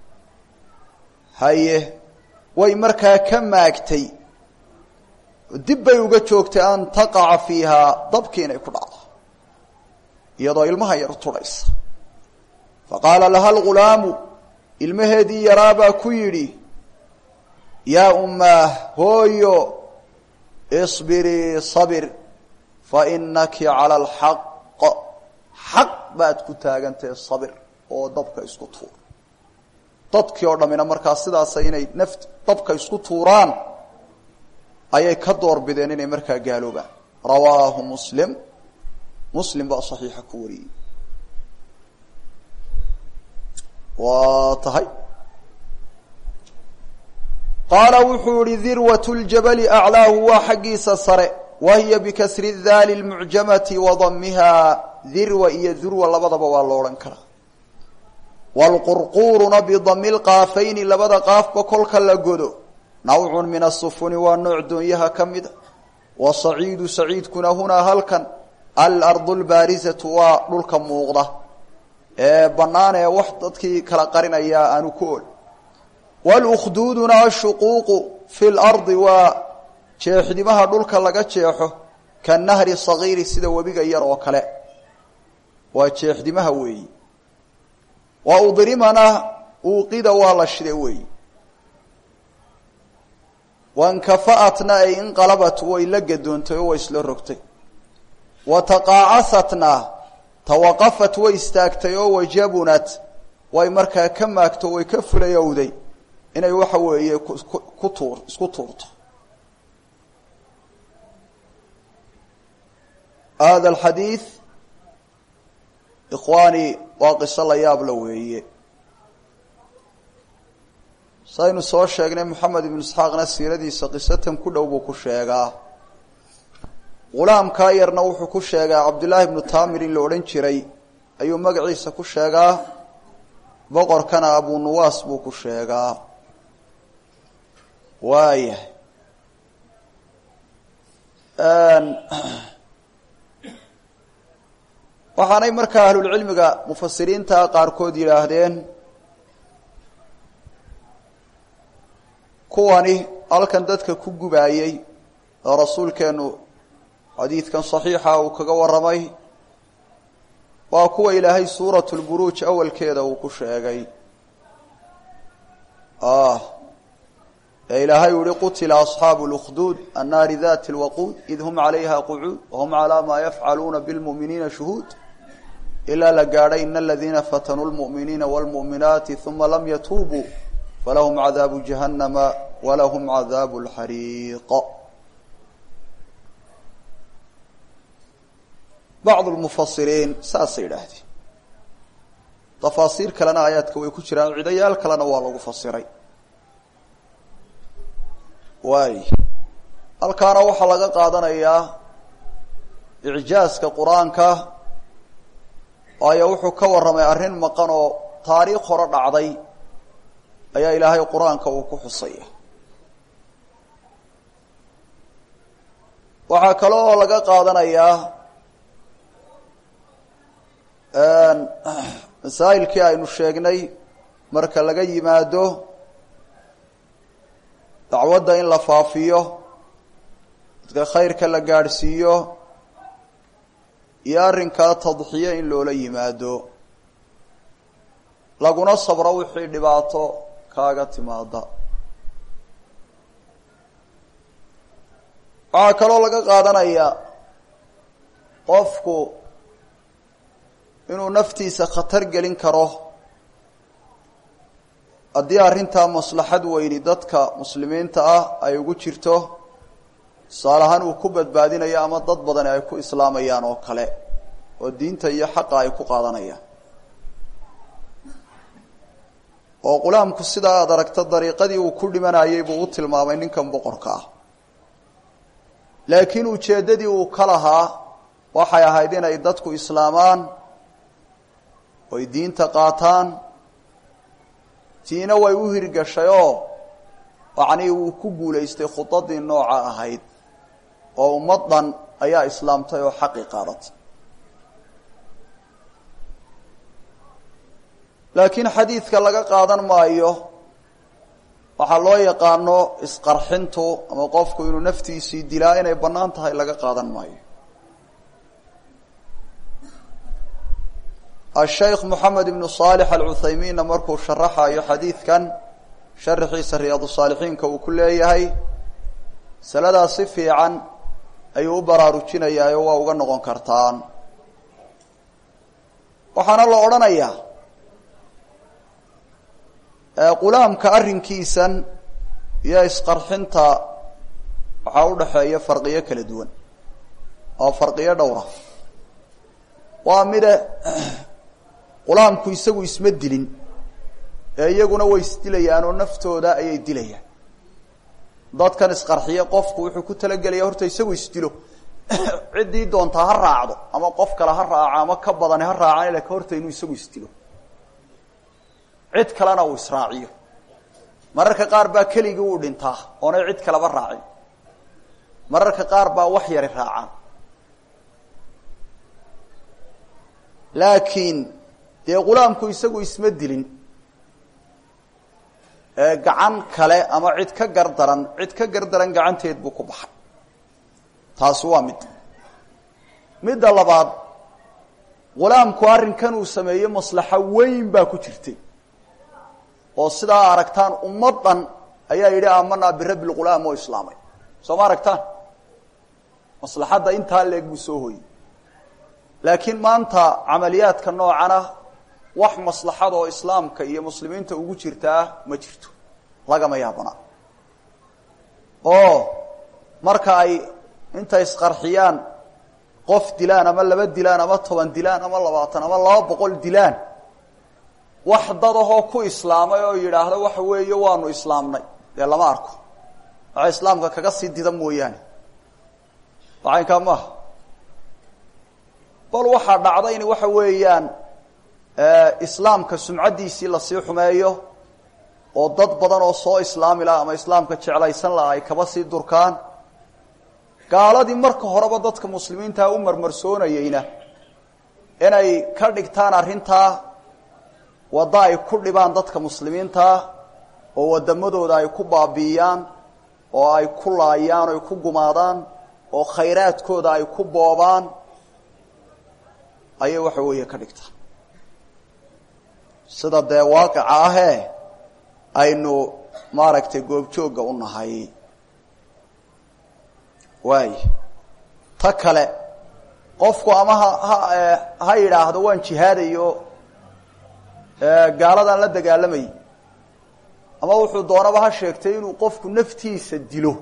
haye way markaa ka maagtay dib bay uga joogtay an taqaca fiihaa dabkii inay ku dhacdo iyadoo ilmaha yar tudhaysa faqaala laha algulaamu ilmaheedii yaraabaa ku yidhi yaa ummaah hooyo isbirii sabir fa inaki cala alxaq xaq baad ku taagantahe sabir oo dabka isku tuur dadkii oo dhammina markaa sidaasa inay naft dabka isku tuuraan ayay ka door bideen inay markaa gaaloobaan rawaahu muslim muslim baa saxiixa ku wariyey waa tahay qaala wuxuu yihi dirwat ljabali aclaahu waa xaggiisa sare wa hiya bikasri daali lmucjamati wa damiha dirwa iyo durwa labadaba waa lo odhan karaa wlqurquuruna bidami lqaafayni labada qaafba kolka la godo nawcun min asufuni waa nooc doonyaha ka mida wa saciidu saciidkuna hunaa halkan alardu lbaarizatu waa dhulka muuqda ee bannaan ee wax dadkii kala qarinayaa aanu ku ol wlkhduuduna ashuquuqu fi lardi waa jeexdimaha dhulka laga jeexo kanahri sagiiri sida webiga yar oo kale waa jeexdimaha weeyi wa udrimana uuqida waa la shiday weeyi wankafa'atna ay inqalabat way la gadoontay oo way isla rogtay wa taqaacasatna tawaqafat way istaagtay oo wajabunat way markaa ka maagto way ka fulayowday inay waxa weeye ku tuur isku tuurto hada alxadiid ikhwaani waa qiso la yaabla weeye saynu soo sheegnay moxamed ibnu isxaaqna siiradiisa qisatan ku dhow buu ku sheegaa ghulaamkaa yarna wuxuu ku sheegaa cabdullaahi ibnu taamir in la odhan jiray ayuu magaciisa ku sheegaa boqorkana abu nuwaas buu ku sheegaa waayahay waxaanay markaa ahlulcilmiga mufasiriinta qaarkood yidhaahdeen kuwani halkan dadka ku gubaayey oo rasuulkeenu xadiidkan saxiixa uu kaga warramay waa kuwa ilaahay suurat lburuuj awalkeeda uu ku sheegay ee ilaahay u yihi qutila asxaabu اlkhduud annaari dati اlwaquud id hum calayha qucuud wahum calaa maa yafcaluuna bilmu'miniina shuhuud ilaa la gaadhay ina aladiina fatanuu lmu'miniina wاlmu'minaati uma lam yatuubuu falahum cadaabu jahannama walahum cadaabu اlxariiq bacd lmufasiriin saasay idhaahdeen tafaasiir kalena aayaadka way ku jiraan cidayaal kalena waa lagu fasiray waay halkaana waxaa laga qaadanayaa icjaaska qur-aanka waayo wuxuu ka warramay arrin maqan oo taariikh hore dhacday ayaa ilaahay qur-aanka uu ku xusaya waxaa kale oo laga qaadanayaa masaa'ilkii aynu sheegnay marka laga yimaado dacwadda in la faafiyo dadka khayrka la gaadhsiiyo iyo arrinkaa tadxiyo in loola yimaado laguna sabro wixii dhibaato kaaga timaada waxaa kaloo laga qaadanayaa qofku inuu naftiisa khatar gelin karo haddii arrintaa maslaxad weyni dadka muslimiinta ah ay ugu jirto tusaale ahaan uu ku badbaadinayo ama dad badani ay ku islaamayaan oo kale oo diinta iyo xaqa ay ku qaadanayaan oo qulaamku sidaa aada aragto dariiqadii uu ku dhimanayay buu u tilmaamay ninkan boqorka ah laakiin ujeeddadii uu ka lahaa waxay ahayd inay dadku islaamaan oy diinta qaataan tiina way u hirgashay oo yacnii wuu ku guulaystay khudadii nooca ahayd oo ummad dhan ayaa islaamtay oo xaqi qaadatay laakiin xadiidka laga qaadan maayo waxaa loo yaqaano isqarxintu ama qofku inuu naftiisii dilaa inay bannaan tahay laga qaadan maayo ashaykh moxamed ibnu saalix alcuthaymiinna markuu sharaxayo xadiidkan sharaxiisa riyaadu saalixiinka uu ku leeyahay masaladaas si fiican ayuu u baraarujinayaa oo waa uga noqon kartaan waxaana la odhanayaa qulaamka arrinkiisan iyo isqarxinta waxaa u dhaxeeya farqiyo kala duwan oo farqiyo dhowra waa mide qulaamku isagu isma dilin ee iyaguna way isdilayaan oo naftooda ayay dilayaan dadkan isqarxiye qofku wuxuu ku talagelaya horta isagu isdilo ciddii doontaa ha raacdo ama qof kale ha raaco ama ka badani ha raacaan laakiin horta inuu isagu isdilo cid kalena uu israaciyo mararka qaar baa keligii uu dhintaa oonay cid kaleba raacin mararka qaar baa wax yari raacaan laakiin dee qulaamku isagu isma dilin gacan kale ama cid ka gardaran cid ka gardaran gacanteed buu ku baxay taasi waa mid midda labaad qulaamku arrinkan uu sameeyey maslaxo weyn baa ku jirtay oo sidaa aragtaan ummad dhan ayaa yidhi aamanaa birabbi lghulaam oo islaamay soo ma aragtaan maslaxadda intaa leeg buu soo hoyey laakiin maanta camaliyaadka noocana wax maslaxad oo islaamka iyo muslimiinta ugu jirtaa ma jirto lagama yaabana oo marka ay intay isqarxiyaan qof dilaan ama laba dilaan ama toban dilaan ama labaatan ama laba boqol dilaan wax dadahoo ku islaamay oo yidhaahda waxa weeye waanu islaamnay dee lama arko waxa islaamka kaga sii dida mooyaane waxaynkaa maaha bal waxaa dhacda in waxa weeyaan islaamka sumcaddiisii lasii xumeeyo oo dad badan oo soo islaami laha ama islaamka jeclaysan laha ay kaba sii durkaan gaaladii marka horeba dadka muslimiintaa u marmarsoonayeyna inay ka dhigtaan arrintaa waddo ay ku dhibaan dadka muslimiintaa oo waddamadooda ay ku baabi'iyaan oo ay ku laayaan o ay ku gumaadaan oo khayraadkooda ay ku boobaan ayay waxa weeye ka dhigtaan sida dee waaqica ahee aynu maaragtay goobjoogga u nahay waay ta kale qofku ama ha ha ha yidhaahdo waan jihaadayo gaaladan la dagaalamayy ama wuxuu doonaba ha sheegtay inuu qofku naftiisa dilo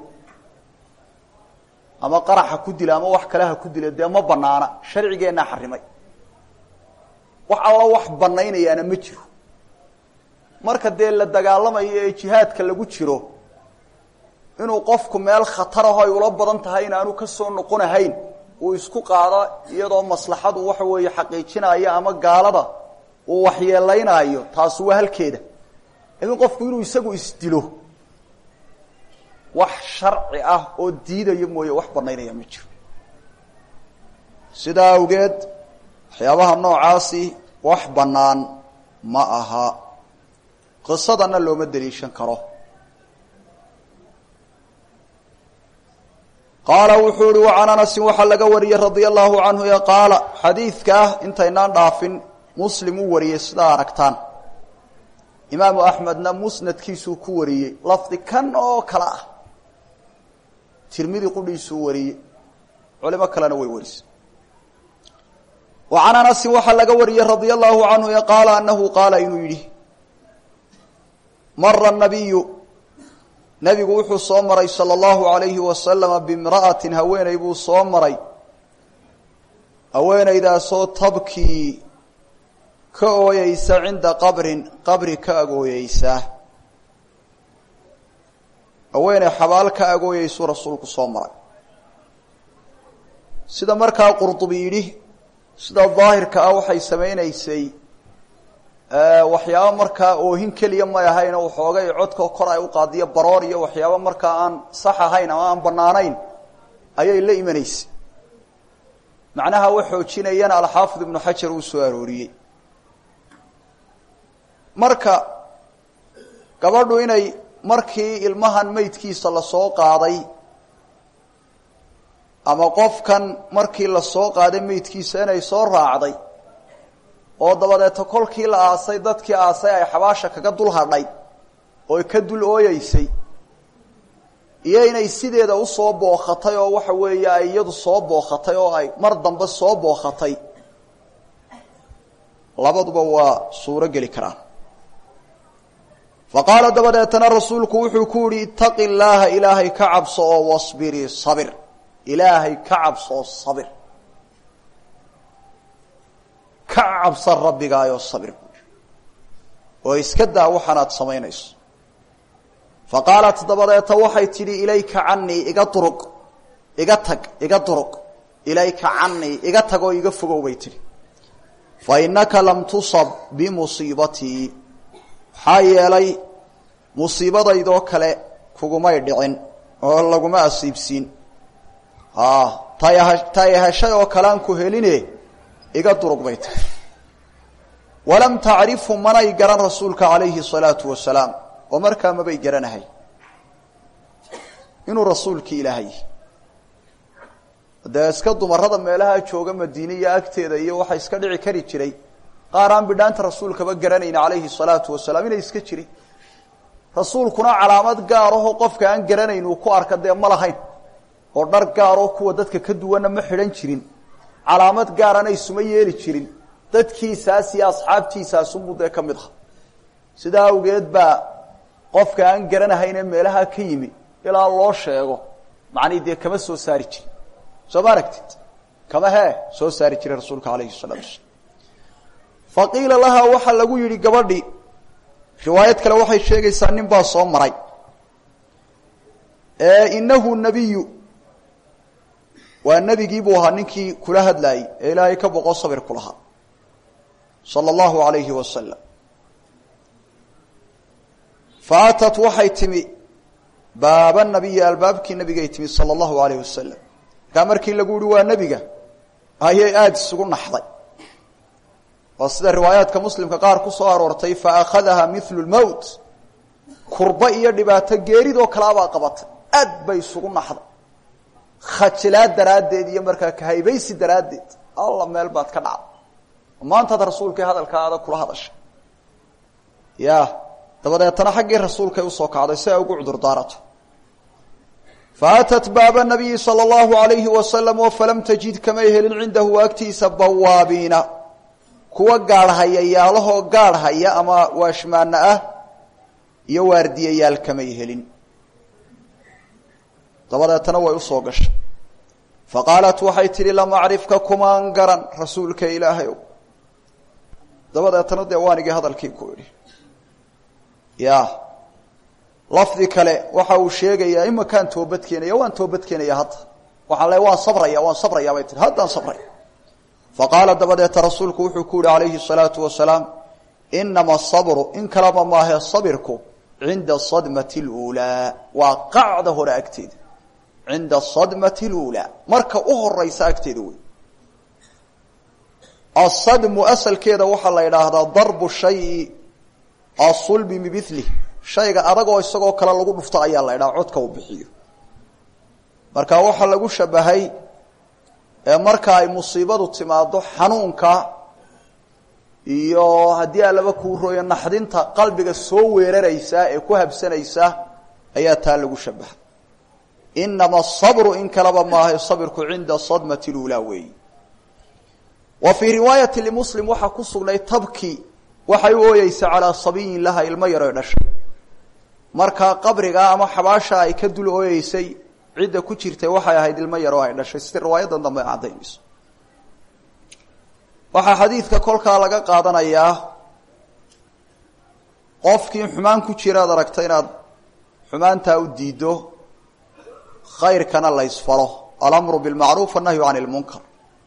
ama qaraxa ku dilo ama wax kale ha ku dilo dee ma banaana sharcigeennaa xarimay wax alla wax banaynayaana ma jiro marka dee la dagaalamayo ee jihaadka lagu jiro inuu qofku meel khataraho ay ula badan tahay inaanu ka soo noqonahayn uu isku qaado iyadoo maslaxadu waxa weeye xaqiijinayo ama gaalada uu waxyeelaynaayo taasi waa halkeeda laakiin qofku inuu isagu isdilo wax sharci ah oo diidaya mooye wax banaynaya ma jiro sidaa awgeed waxyaabaha noocaasi wax bannaan ma aha qisadana looma daliishan karo qaala wuxuu ihi wacan anasin waxaa laga wariyey radia allahu canhu ee qaala xadiidka ah intaynaan dhaafin muslim uu wariyey sidaa aragtaan imaamu axmedna musnadkiisuu ku wariyey lafdi kan oo kale ah tirmidi qudhiisuu wariyey culimo kalena way warisay wa can anasin waxaa laga wariyey radia allahu canhu ee qaala anahu qaala inuu yidhi mara nabiyu nebigu wuxuu soo maray sala allahu alayhi wasalama bimra'atin haweeney buu soo maray haweeneydaasoo tabkii ka ooyeysa cinda qabrin qabri ka agooyeysa haweeney xabaal ka agooyeysuu rasuulku soo maray sida markaa qurdubi yidhi sida daahirka ah waxay samaynaysay waxyaabo markaa oohin keliya may ahayn oo waxoogay codka kor ay u qaadiyo baroor iyo waxyaabo markaa aan sax ahayn ama aan banaanayn ayay la imanaysay macnaha wa xoojinayana alxaafid ibnu xajar uu soo arooriyey marka gabadhu inay markii ilmahan meydkiisa lasoo qaaday ama qofkan markii lasoo qaaday meydkiisa inay soo raacday oo dabadeeta kolkii la aasay dadkii aasay ay xabaasha kaga dul hadhay oo ka dul ooyeysay iyo inay sideeda usoo bookatay oo waxa weeye ay iyadu soo bookatay oo ay mar dambe soo bookatay labaduba waa suuro geli karaan fa qaala dabadeetana rasuulku wuxuu ku yihi itaqi llaaha ilaahay ka cabso oo wasbirii sabir ilaahay ka cabso oo sabir ka cabsan rabbigaayoo sabir oo iska daa waxaanaad samaynayso fa qaalat dabadeeta waxay tidhi ilayka canii iga duruq iga tag iga duruq ilayka canii iga tag oo iga fogow bay tidhi fa innaka lam tusab bimusiibatii maxaa yeelay musiibadaydoo kale kugumay dhicin oo laguma asiibsiin tay heshay oo kale aan ku heline iga durug bay tahay walam tacrifhu manay garan rasuulka calayhi salaatu wasalaam oo markaa mabay garanahay inuu rasuulkii ilaahay dee iska dumarada meelaha jooga madiine iyo agteeda iyo waxaa iska dhici kari jiray qaar aan bidhaanta rasuulkaba garanayn calayhi salaatu wasalaam inay iska jirin rasuulkuna calaamad gaaraho qofka aan garanayn uu ku arka dee ma lahayn oo dhar gaaroo kuwa dadka ka duwanna ma xidhan jirin calaamad gaarana isuma yeeli jirin dadkiisaas iyo asxaabtiisaasunbuu dee ka mid aha sidaa awgeed baa qofka aan garanahaynee meelaha ka yimi ilaa loo sheego macnii dee kama soo saari jirin soo ma aragtid kama hee soo saari jiray rasuulka alayhi salaatu wasalaam fa qiila lahaa waxaa lagu yidhi gabadhi riwaayad kale waxay sheegaysaa nin baa soo maray inahu nabiyu waa nebigii buu ahaa ninkii kula hadlaayey ee ilaahay ka boqo sabir ku lahaa sala allahu alayhi wasalam fa atat waxay timi baaba nabiyi albaabkii nabigay timi sala allahu alayh wasalam markaa markii lagu yihi waa nebiga ayay aada isugu naxday oo sida riwaayaadka muslimka qaar ku soo aroortay fa akhadaha milu lmowt kurba iyo dhibaato geeridoo kalaabaa qabatay aad bay isugu naxday khajilaad daraaddeed iyo markaa kahaybaysi daraaddeed alla meel baad ka dhacday maantaad rasuulkii hadalkaada kula hadashay ya dabadeetana xaggii rasuulkay usoo kacday si ay ugu cudur daarato fa atat baaba nabiyi sala allahu alayhi wasalam oo falam tajid kamay helin cindahu agtiisa bawaabiina kuwa gaadhhaya yaalahoo gaadhhaya ama waashmaana ah iyo waardiyayaal kamay helin dabadeetana way usoo gashay fa qaalat waxay tidhi lam acrifka kumaan garan rasuulka ilaahay ow dabadeetana dee waanigii hadalkii ku idhi ya lafdi kale waxa uu sheegayaa imakaan toobad keenaya waan toobad keenaya hadda waxaan le waan sabraya waan sabraya bay tii haddaan sabraya faqaala dabadeeta rasuulku wuxuu ku yihi calayhi الsalaatu wasalaam inama sabru in kalaba maahe sabirku cinda sadmati اluulaa waa qacda hore agteeda cinda sadmati اluulaa marka u horeysa agteeda wey asadmu asalkeeda waxaa la idhaahdaa darbu shayi asulbi bimilih shayga adagoo isagoo kale lagu dhufto ayaa la idhaha codka uu bixiyo marka waxaa lagu shabahay marka ay musiibadu timaado xanuunka iyo haddii alaba kuu rooyo naxdinta qalbiga soo weeraraysa ee ku habsanaysa ayaa taa lagu shabahay inama asabru in kaleba maaha sabirku cinda sadmati lulaa weeyi wa fii riwaayati limuslim waxaa ku sugnay tabki waxay u ooyeysa calaa sabiyin laha ilmo yaroy dhashay markaa qabriga ama xabaasha ay ka dul ooyeysay cidda ku jirtay waxay ahayd ilmo yaroo ay dhashay si riwaayadan dambe caddaynayso waxaa xadiidka kolkaa laga qaadanayaa qofkii xumaan ku jira ad aragta inaad xumaantaa u diiddo khayrkana la ysfalo alamru bilmacruuf annahyu can ilmunkar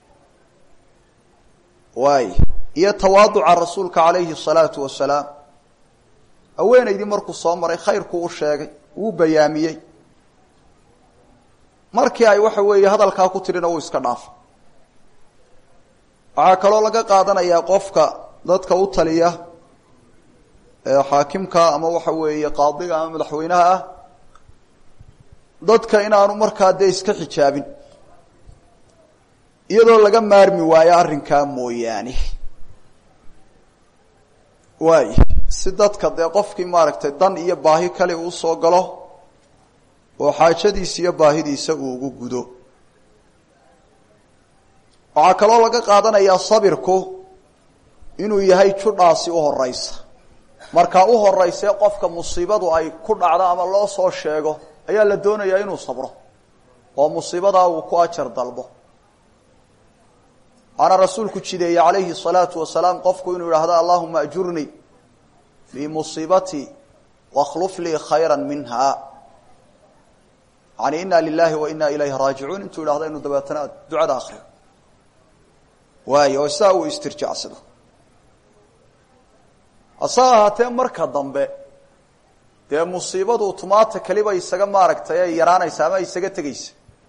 waay iyo tawaaduca rasuulka calayhi salaatu wasalaam haweenaydii markuu soo maray khayrku u sheegay wuu bayaamiyey markii ay waxa weeye hadalkaa ku tidhina wuu iska dhaafay waxaa kaloo laga qaadanayaa qofka dadka u taliya ee xaakimka ama waxa weeye qaadiga ama madaxweynaha ah dadka inaanu markaa dee iska xijaabin iyadoo laga maarmi waayo arrinkaa mooyaane waay si dadka dee qofkii maaragtay dan iyo baahi kale uu soo galo oo xaajadiisa iyo baahidiisa uu ugu gudo waxaa kaloo laga qaadanayaa sabirku inuu yahay judhaasi u horeysa markaa u horeysee qofka musiibadu ay ku dhacdo ama loo soo sheego ayaa la doonayaa inuu sabro oo musiibadaa uu ku ajar dalbo waana rasuulku jideeyey calayhi salaatu wasalaam qofku inuu yidhaahdo allahuma ajurnii fii musiibatii wakhluf lii khayra minha yani ina lilahi wa ina ilayhi raajicuun intuu yidhahdo inuu dabeetana ducada akriyo waayo oo sidaa uu istirjaacsado hase ahaatee marka dambe dee musiibadu tumaata keliba isaga maaragtay ay yaraanaysa ama isaga tegaysa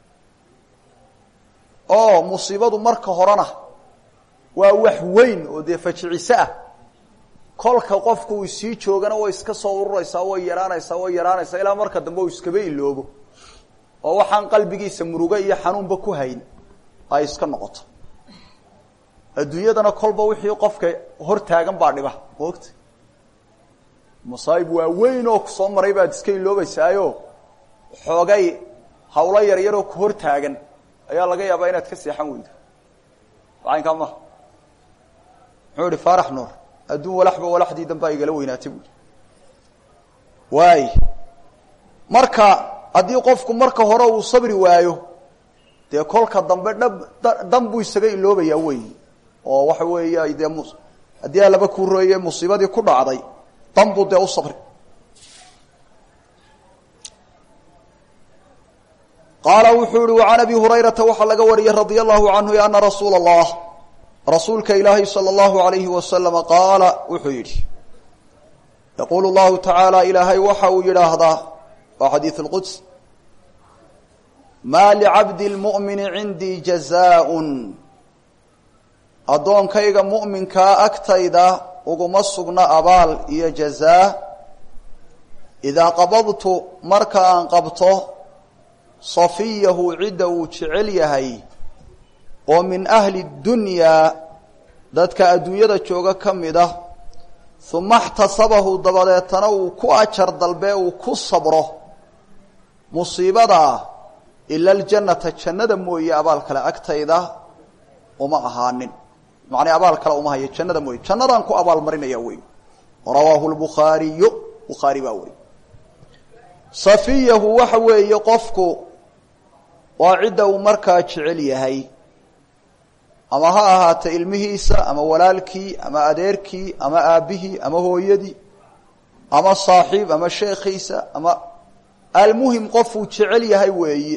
oo musiibadu marka horena waa wax weyn oo dee fajiciso ah kolka qofku uu sii joogana way iska soo ururaysaa way yaraanaysaa way yaraanaysaa ilaa marka dambe uu iskaba iloobo oo waxaan qalbigiisa murugo iyo xanuunba ku hayn ay iska noqoto adduunyadana kolba wixii qofka hor taagan baa dhiba moogta masaayib waa weyn oo kusoo maray baad iska iloobaysaayo xoogay hawlo yar yaroo ku hor taagan ayaa laga yaabaa inaad ka seexan weydo macaynkaa maha muxuu ihi faarax nuur adduun walaxba walaxdii danbaa igala weynaatay buui waay marka haddii qofku marka hore uu sabri waayo dee kolka dambe dhab dan buu isaga iloobayaa wey oo waxa weeye dee haddii alaba kuu rooye musiibadii ku dhacday dan buu dee u sabri qaala wuxuu yihi وعan abi hurayrata waxaa laga wariyey radي الlahu canhu ana rasuula الlah rasuulka ilaahay salى الlahu عalayhi wasalama qaala wuxuu yidhi yaquulu الlahu taعaalى ilaahay waxa uu yidhaahdaa waa xadiiث اlquds ma lcabdi اlmuؤmini cindii jazaaء addoonkayga mu'minkaa agtayda uguma sugna abaal iyo jazaa idaa qabadtu marka aan qabto safiyahu cidda uu jecel yahay oo min ahli dunyaa dadka adduunyada jooga ka mid ah uma اxtasabahu dabadeetana uu ku ajar dalbee uu ku sabro musiibadaa ila aljannata jannada mooye abaal kale agtayda uma ahaanin macnaa abaal kale uma hayo jannada mooye jannadaan ku abaal marinaya wey rawaahu lbukhaariyu bukhaari baa weri safiyahu waxa weeye qofku waa cidda uu markaa jecel yahay ama ha ahaata ilmihiisa ama walaalkii ama adeerkii ama aabbihii ama hooyadii ama saaxiib ama sheekhiisa ama almuhim qofuu jecel yahay weeye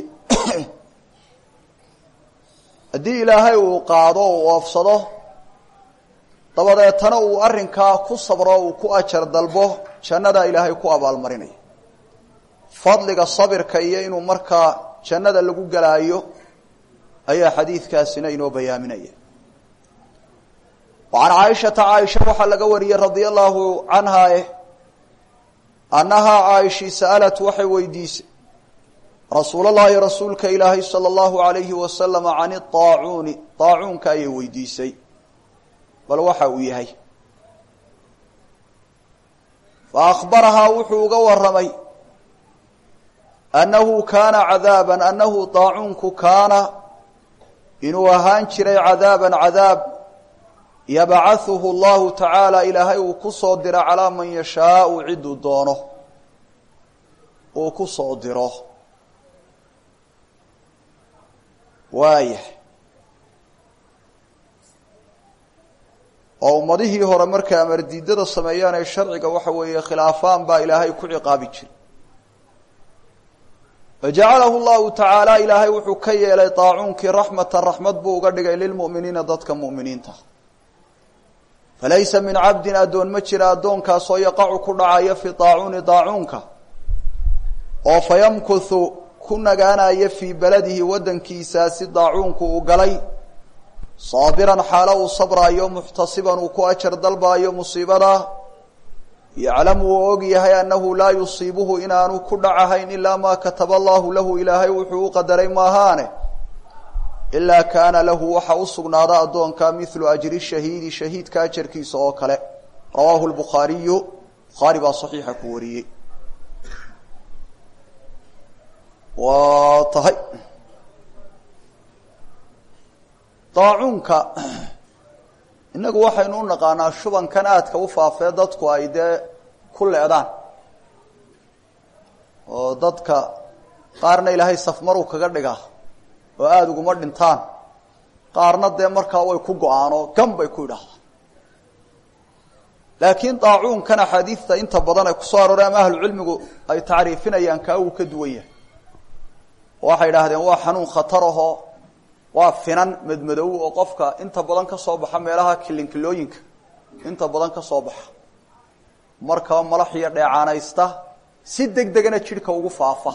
haddii ilaahay uu qaado uu oofsado dabadeetana uu arrinkaa ku sabro uu ku ajar dalbo jannadaa ilaahay ku abaalmarinaya fadliga sabirka iyo inuu markaa jannada lagu gelaayo ayaa xadiidkaasina inoo bayaaminaya wa can caaishata caaisha waxaa laga wariyey radia allahu canha eh annahaa caaishii sa'alat waxay weydiisay rasuul allahi rasuulka ilaahay sala allahu alayhi wasalama can idaacuuni daacuunka ayay weydiisay bal waxa uu yahay fa akhbarahaa wuxuu uga warramay annahu kaana cadaaban annahu daacuunku kaana inuu ahaan jiray cadaaban cadaab yabcahuhu allahu tacaala ilaahay uu ku soo diro calaa man yashaau cidduu doono uu ku soo diro waaya oo ummadihii hore markay amardiidada sameeyaan ay sharciga waxa weeye khilaafaan baa ilaahay ku ciqaabi jiray fajacalahu llahu tacaala ilaahay wuxuu ka yeelay daacuunkii raxmatan raxmad buu uga dhigay lilmu'miniina dadka mu'miniinta falaysa min cabdin addoon ma jira addoonkaasoo yaqacu ku dhacaya fi daacuuni daacuunka oo fayamkuthu ku nagaanaya fii beladihi waddankiisaasi daacuunku uu galay saabiran xaalo uu sabraayo muxtasiban uu ku ajar dalbaayo musiibada yaclamu uu og yahay annahu laa yusiibuhu inaanu ku dhacahayn ilaa maa kataba allahu lahu ilaahay wuxuu u qadaray maahaane ilaa kaana lahu waxa u sugnaada addoonka mithlu ajri shahiidi shahiidka ajarkiisa oo kale rawaahu lbukhaariyu bukhaari baa saxiixa ku wariyey waa tahay daacuunka innagu waxaynu u naqaanaa shubankan aadka u faafee dadku ay dee ku leedaan oo dadka qaarna ilaahay safmaruu kaga dhigaa oo aada uguma dhintaan qaarna dee markaa way ku go-aan oo gan bay ku idhaahdaan laakiin daacuunkan axaadiidta inta badan ay kusoo arooreen ama ahlucilmigu ay tacriifinayaan kaa uu ka duwan yahay waxay idhaahdeen waa xanuun khatar ahoo waa finan madmadow oo qofka inta badan ka soo baxa meelaha kilinkilooyinka inta badan ka soo baxa markaba malax iyo dheecaanaysta si deg degana jidhka ugu faafa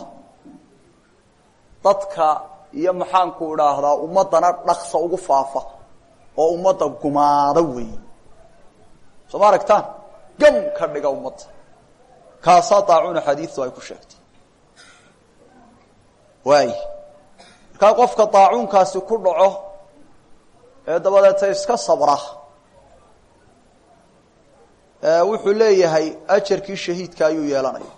dadka iyo maxaanku idhaahdaa ummaddana dhaksa ugu faafa oo ummadda gumaada weey soo ma aragtaan gam ka dhiga ummadda kaasaa daacuuna xadiistu ay ku sheegtay waay markaa qofka daacuunkaasi ku dhaco ee dabadeeta iska sabra wuxuu leeyahay ajarkii shahiidka ayuu yeelanaya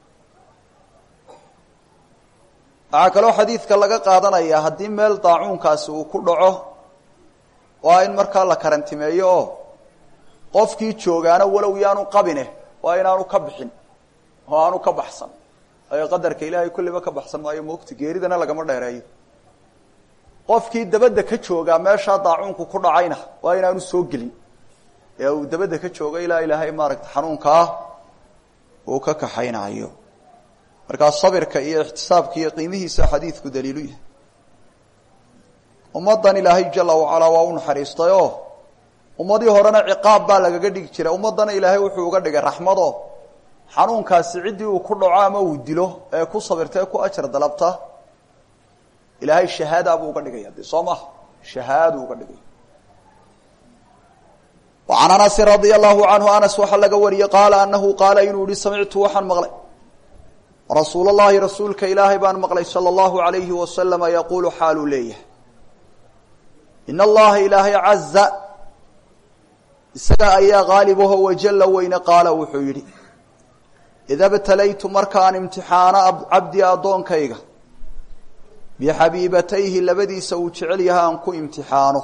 waxaa kaloo xadiidka laga qaadanaya haddii meel daacuunkaasi uu ku dhaco waa in markaa la karantimeeyo oo qofkii joogaana walow yaanu qabine waa inaanu ka bixin oo aanu ka baxsan ayo qadarka ilaahay kulliba ka baxsan maayo moogta geeridana lagama dheereeyo qofkii dabadda ka joogaa meeshaa daacuunku ku dhacayna waa inaanu soo gelin ee uu dabadda ka joogo ilaa ilaahay maaragta xanuunkaa uu ka kaxaynayo markaa sabirka iyo ixtisaabka iyo qiimihiisa xadiidku daliilu yahay ummaddan ilaahay jala wacalaa waa u naxariistay oo ummadii horena ciqaab baa lagaga dhigi jiray ummaddana ilaahay wuxuu uga dhigay raxmado xanuunkaasi ciddii uu ku dhaco ama uu dilo ee ku sabirta ee ku ajar dalabta ilaahay shahaada buu uga dhigaya de soo maha shahaaduu uga dhigaya وعan أنس رaضي الlaه عanهu aنس waxaa laga wariyey qaala anahu qaala inuu yihi samictu waxaan maqlay rasuul الlahi rasuulka ilaahay baan maqlay salى الlahu عalayhi waslama yaqulu xaaluu leeyahay in اllaha ilaahay caza isaga ayaa gaalibaho wajala weyne qaala wuxuu yidhi ida btalaytu markaan imtixaano cabdi addoonkayga bixabiibatayhi labadiisa uu jecel yahay aan ku imtixaano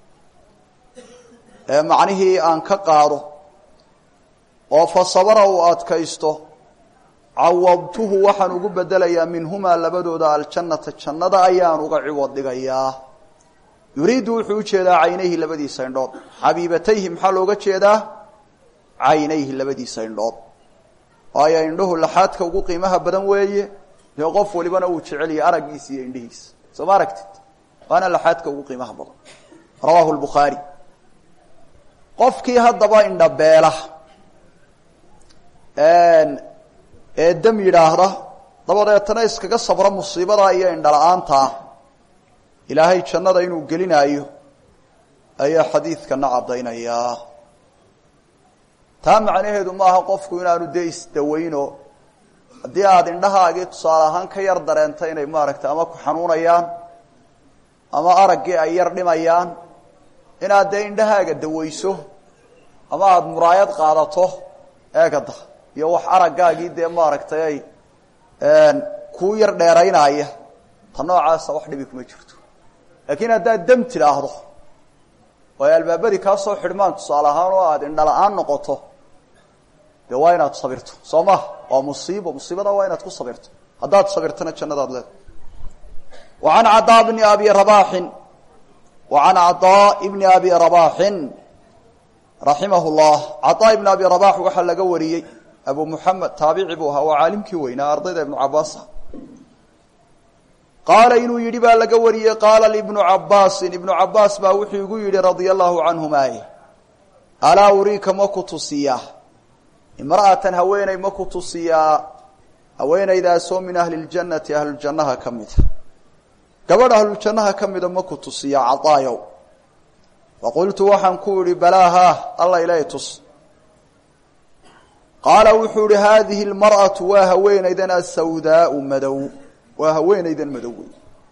ee macnihii aan ka qaado oo fa sabara uu adkaysto cawadtuhu waxaan ugu bedelayaa minhumaa labadooda aljannata jannada ayaan uga ciwad dhigayaa yuriidu wuxuu ujeedaa caynayhi labadiisa indhood xabiibatayhi maxaa looga jeedaa caynayhi labadiisa indhood waayo indhuhu laxaadka ugu qiimaha badan weeye dee qof walibana uu jeceliyay araggiisa iyo indhihiisa soo ma aragtid waana laxaadka ugu qiimaha badan rawaahu lbukhaari qofkii haddaba indhabeela ee dam yidhaahda dabadeetana iskaga sabra musiibadaa iyo indhala-aantaa ilaahay jannada inuu gelinaayo ayaa xadiidkana caddaynayaa taa macnaheedu maaha qofku inaanu dee isdawayno haddii aada indhahaagii tusaale ahaan ka yar dareenta inay maaragtay ama ku xanuunayaan ama araggii ay yar dhimayaan inaad dee indhahaaga dawayso ama aada muraayad qaadato eegada iyo wax araggaagii dee maaragtay ay kuu yar dheeraynaya ta noocaasa wax dhibi kuma jirto laakiin haddaad dam tidhaahdo oo ay albaabadii kaa soo xidhmaan tusaale ahaan oo aada indhala-aan noqoto dee waa inaad sabirto soo maha waa musiibo musiibada waa inaad ku sabirto haddaad sabirtana jannadaad leedahay wa can cadaa bni abi rabaaxin wa can cadaa ibni abi rabaaxin raximah llah cadaa ibni abi rabax waxaa laga wariyey abu muxamed taabici buu ahaa waa caalimkii weynaa ardayda ibnu cabaasa qaala inuu yidhi baa laga wariyey qaala libnu cabaasin ibnu cabaas baa wuxuu igu yidhi radia allahu canhumaaye alaa uriika ma ku tusiyaa imra'atan haweeney ma ku tusiyaa haweenaydaasoo min ahli ljannati ahluljannaha ka mida gabadh ahluljannaha ka mida ma ku tusiyaa cadaayow faqultu waxaan ku idhi balaa haa alla ilaahay tus qaala wuxuu ihi haadihi lmar'atu waa haweenaydan asawdaau madow waa haweenaydan madow wey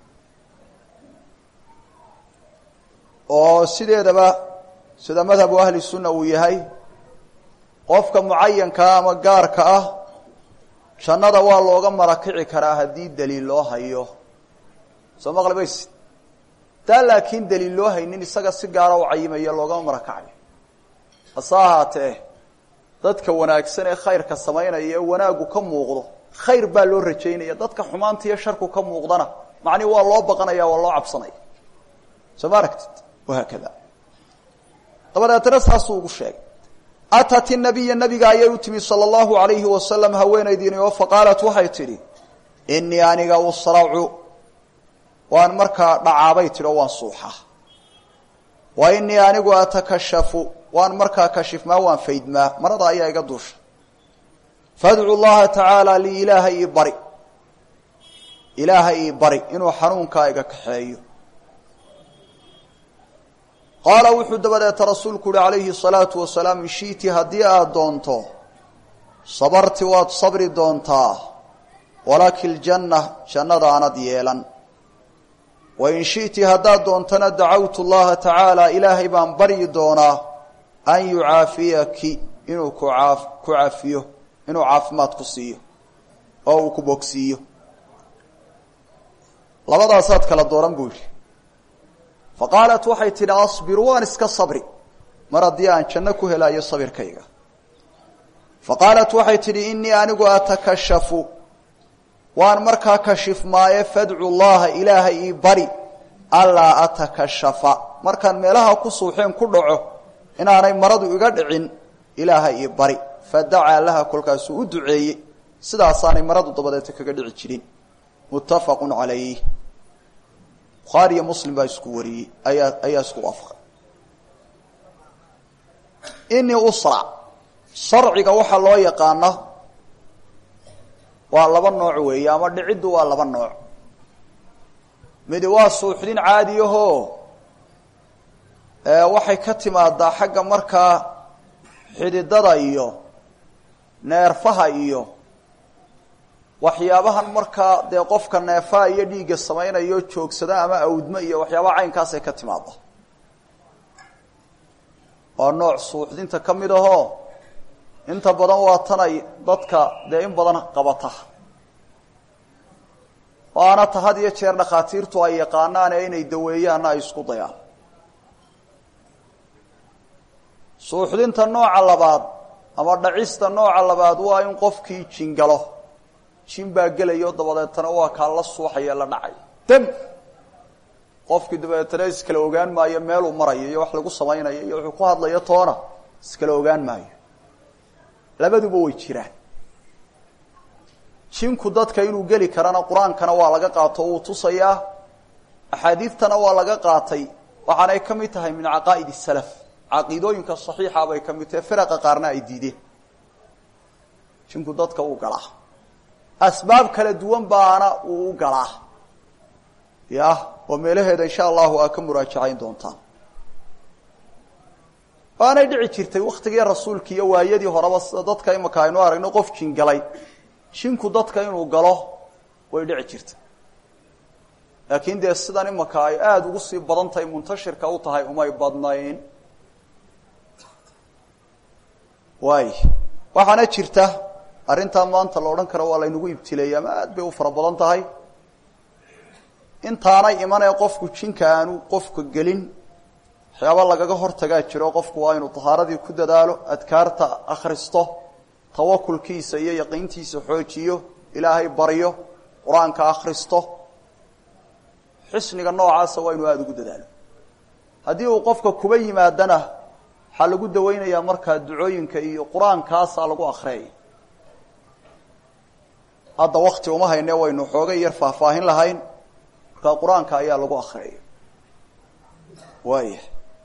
oo sideedaba sida madhabu ahli sunna uu yahay qofka mucayankaa ama gaarka ah jannada waa looga marakici karaa haddii daliil loo hayo soo maqlibaysid taa laakiin daliil loo haynin isaga si gaara u cayimaya loogama marakacayo hase ahaatee dadka wanaagsan ee khayrka samaynaya ee wanaaggu ka muuqdo khayr baa loo rajaynaya dadka xumaanta iyo sharku ka muuqdana macnihi waa loo baqanaya waa loo cabsanaya soo ma aragtid wahaakada dabadeetana saasuu ugu sheegay atat inabiya nabiga ayay u timi sala allahu alayhi wasalam haweenaydiini oo faqaalat waxay tidhi inii aniga usracu waan markaa dhacaabay tidhi oo waan suuxaa wa inii anigu atakashafu waan markaa kashifmaa waan faydmaa marada ayaa iga duusha fadcu llaha tacaala lii ilaaha ii bari ilaaha ii bari inuu xanuunkaa iga kaxeeyo qaala wuxuu dabadeeta rasuulku uhi calayhi salaatu wasalaam in shi'ti haddii aada doonto sabarti waad sabri doontaa walaki ljanna jannadaanad yeelan wain shi'ti haddaad doontana dacawtu llaha tacaala ilaahay baan baryi doonaa an yucaafiyaki inuu ku aa ku cafiyo inuu caafimaad ku siiyo oo uu ku bogsiiyo labadaasaad kala dooran buu yidhi fa qaalat waxay tidhi asbiru waan iska sabri mar haddii aan janno ku helaayo sabirkayga fa qaalat waxay tidhi inii anigu atakashafu waan markaa kashifmaaye fadcu llaha ilaaha ii bari allaa atakashafa markaan meelaha ku suuxeen ku dhaco inaanay maradu iga dhicin ilaaha ii bari fadacaa laha kolkaasuu u duceeyey sidaasaanay maradu dabadeeta kaga dhici jirin muttafaqun calayh bukhaari iyo muslim baa isku wariyey ayaa ayaa isku waafaqay inii usra sarciga waxaa loo yaqaana waa laba nooc weeye ama dhiciddu waa laba nooc midi waa suuxdin caadiyahoo waxay ka timaadaa xagga markaa xididada iyo neerfaha iyo waxyaabahan markaa dee qofka neefaha iyo dhiigga samaynayo joogsada ama awdmo iyo waxyaabaha caynkaasay ka timaada waa nooc suuxdinta ka mid ahoo inta badan waa tanay dadka dee in badan qabata waana ta had iyo jeer dhakhaatiirtu ay yaqaanaane inay daweeyaanna ay isku dayaan suuxdinta nooca labaad ama dhacista nooca labaad waa in qofkii jingalo jin baa gelayo dabadeetana waa kaa la suuxaya la dhacay dam qofkii dabadeetana iskala ogaan maayo meeluu marayo iyo wax lagu samaynayo iyo wuxuu ku hadlayo toona iskala ogaan maayo labaduba way jiraan jinku dadka inuu geli karana qur-aankana waa laga qaato wuu tusayaa axaadiidtana waa laga qaatay waxaanay ka mid tahay min caqaa'id salaf caqiidooyinka saxiixa bay ka mid tahay firaqa qaarna ay diideen jinku dadka uu galaa asbaab kala duwan baana uu u galaa ya oo meelaheeda insha allahu aa ka muraajacayn doontaan waanay dhici jirtay waktigii rasuulka iyo waayadii horeba sida dadka imaka aynu aragno qof jin galay jinku dadka inuu galo way dhici jirtay laakiin dee sidan imaka ay aada ugu sii badan tahay muntashirka u tahay umay badnayn waay waxaana jirta arrintaa maanta la odhan karo waa laynagu ibtileeyay ama aad bay u fara badan tahay intaanay imanee qofku jinka aanu qofka gelin waxyaaba lagaga hortagaa jiro qofku waa inuu tahaaradii ku dadaalo adkaarta akhristo tawakulkiisa iyo yaqiintiisa xoojiyo ilaahay baryo qur-aanka akhristo xisniga noocaasa waa inuu aada ugu dadaalo haddii uu qofka kuba yimaadana waxaa lagu daweynayaa markaa ducooyinka iyo qur-aankaasaa lagu akriyaya hadda wakti uma hayne waynu xoogay yar faahfaahin lahayn markaa qur-aanka ayaa lagu akriyaya waaya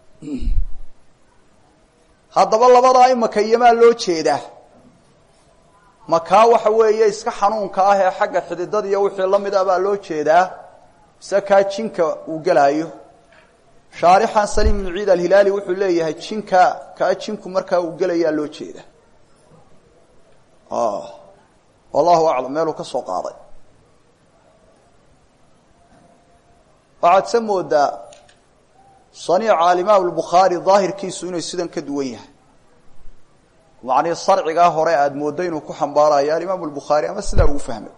haddaba labadaa imaka iyomaa loo jeedaa makaa waxa weeye iska xanuunka ah ee xagga xididada iyo wixii lamid a baa loo jeedaa mise kaa jinka uu gelaayo shaarixan saliim ibnu ciid alhilaali wuxuu leeyahay jinka kaa jinku markaa uu gelayaa loo jeeda wallahu aclam meeluu ka soo qaaday waxaad se moodaa saniica alimaam albukhaari daahirkiisu inuu sidan ka duwan yahay macnii sarcigaa hore aada mooddo inuu ku xambaarayo alimaamu albukhaari ama sidaa ugu fahmay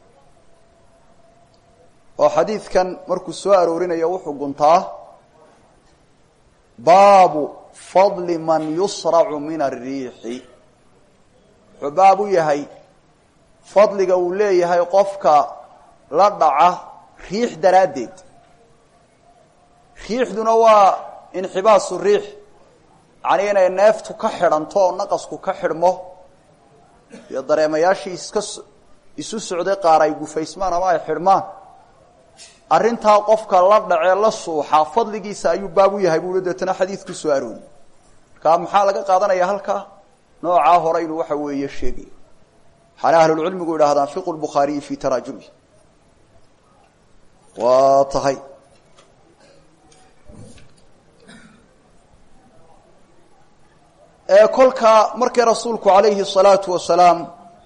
oo xadiidkan markuu soo aroorinayo wuxuu guntaa baabu fadli man yusracu min ariixi wuxuu baab u yahay fadliga uu leeyahay qofka la dhaca riix daraaddeed riixduna waa inxibaasu riix yacnii inay neeftu ka xidhanto oo naqasku ka xidhmo iyo dareemayaashii iska isu socday qaar ay gufaysmaan ama ay xidhmaan arrintaa qofka la dhacee la suuxa fadligiisa ayuu baab u yahay buui deetana xadiidku soo arooriyey markaa maxaa laga qaadanaya halkaa noocaa hore inuu waxa weeye sheegaya waxaana ahlulcilmigu idhaahdaan fiqu lbukhaariyi fi taraajumi waa tahay ee kolkaa markii rasuulku calayhi الsalaatu wasalaam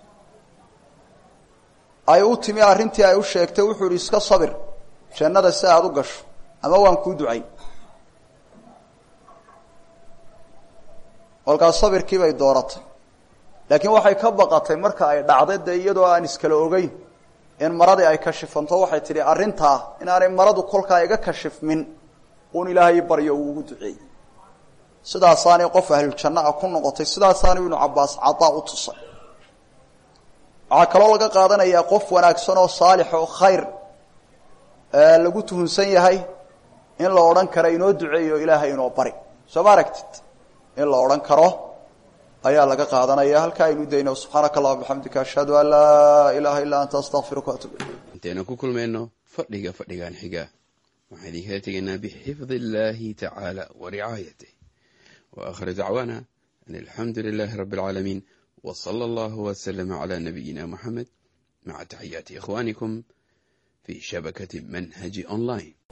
ay u timi arrintii ay u sheegtay wuxuu ihi iska sabir jannada si aada u gasho ama waan kuu ducayn kolkaas sabirkii bay dooratay laakiin waxay ka baqatay marka ay dhacday dee iyadoo aan iskala ogeyn in maradii ay kashifanto waxay tidhi arrintaa inaanay maradu kolkaa iga kashifmin uun ilaahay baryo uu ugu duceeyey sidaasaanay qof ahluljanna a ku noqotay sidaasaana ibnu cabbaas cadaa u tusay waxaa kaloo laga qaadanayaa qof wanaagsan oo saalix oo khayr lagu tuhunsan yahay in la odhan karo inoo duceeyo ilaahay inoo bari soo ma aragtid in la odhan karo ayaa laga qaadanaya halkaa aynu dayno subxaanaka allahuma bixamdika ashhadu an laa ilaaha illaa anta astaqfiruka waatub ilayk intaynu ku kulmayno fadhiga fadhigan xiga waxaan idinkala tegaynaa bixifdi illaahi tacaala wa ricaayatih wa aakhiru dacwaana an alxamdu lilaahi rabbi alcaalamiin wa sala allahu waslama calaa nabiyina moxamed maca taxiyaati ikhwaanikum fi shabakati manhaji online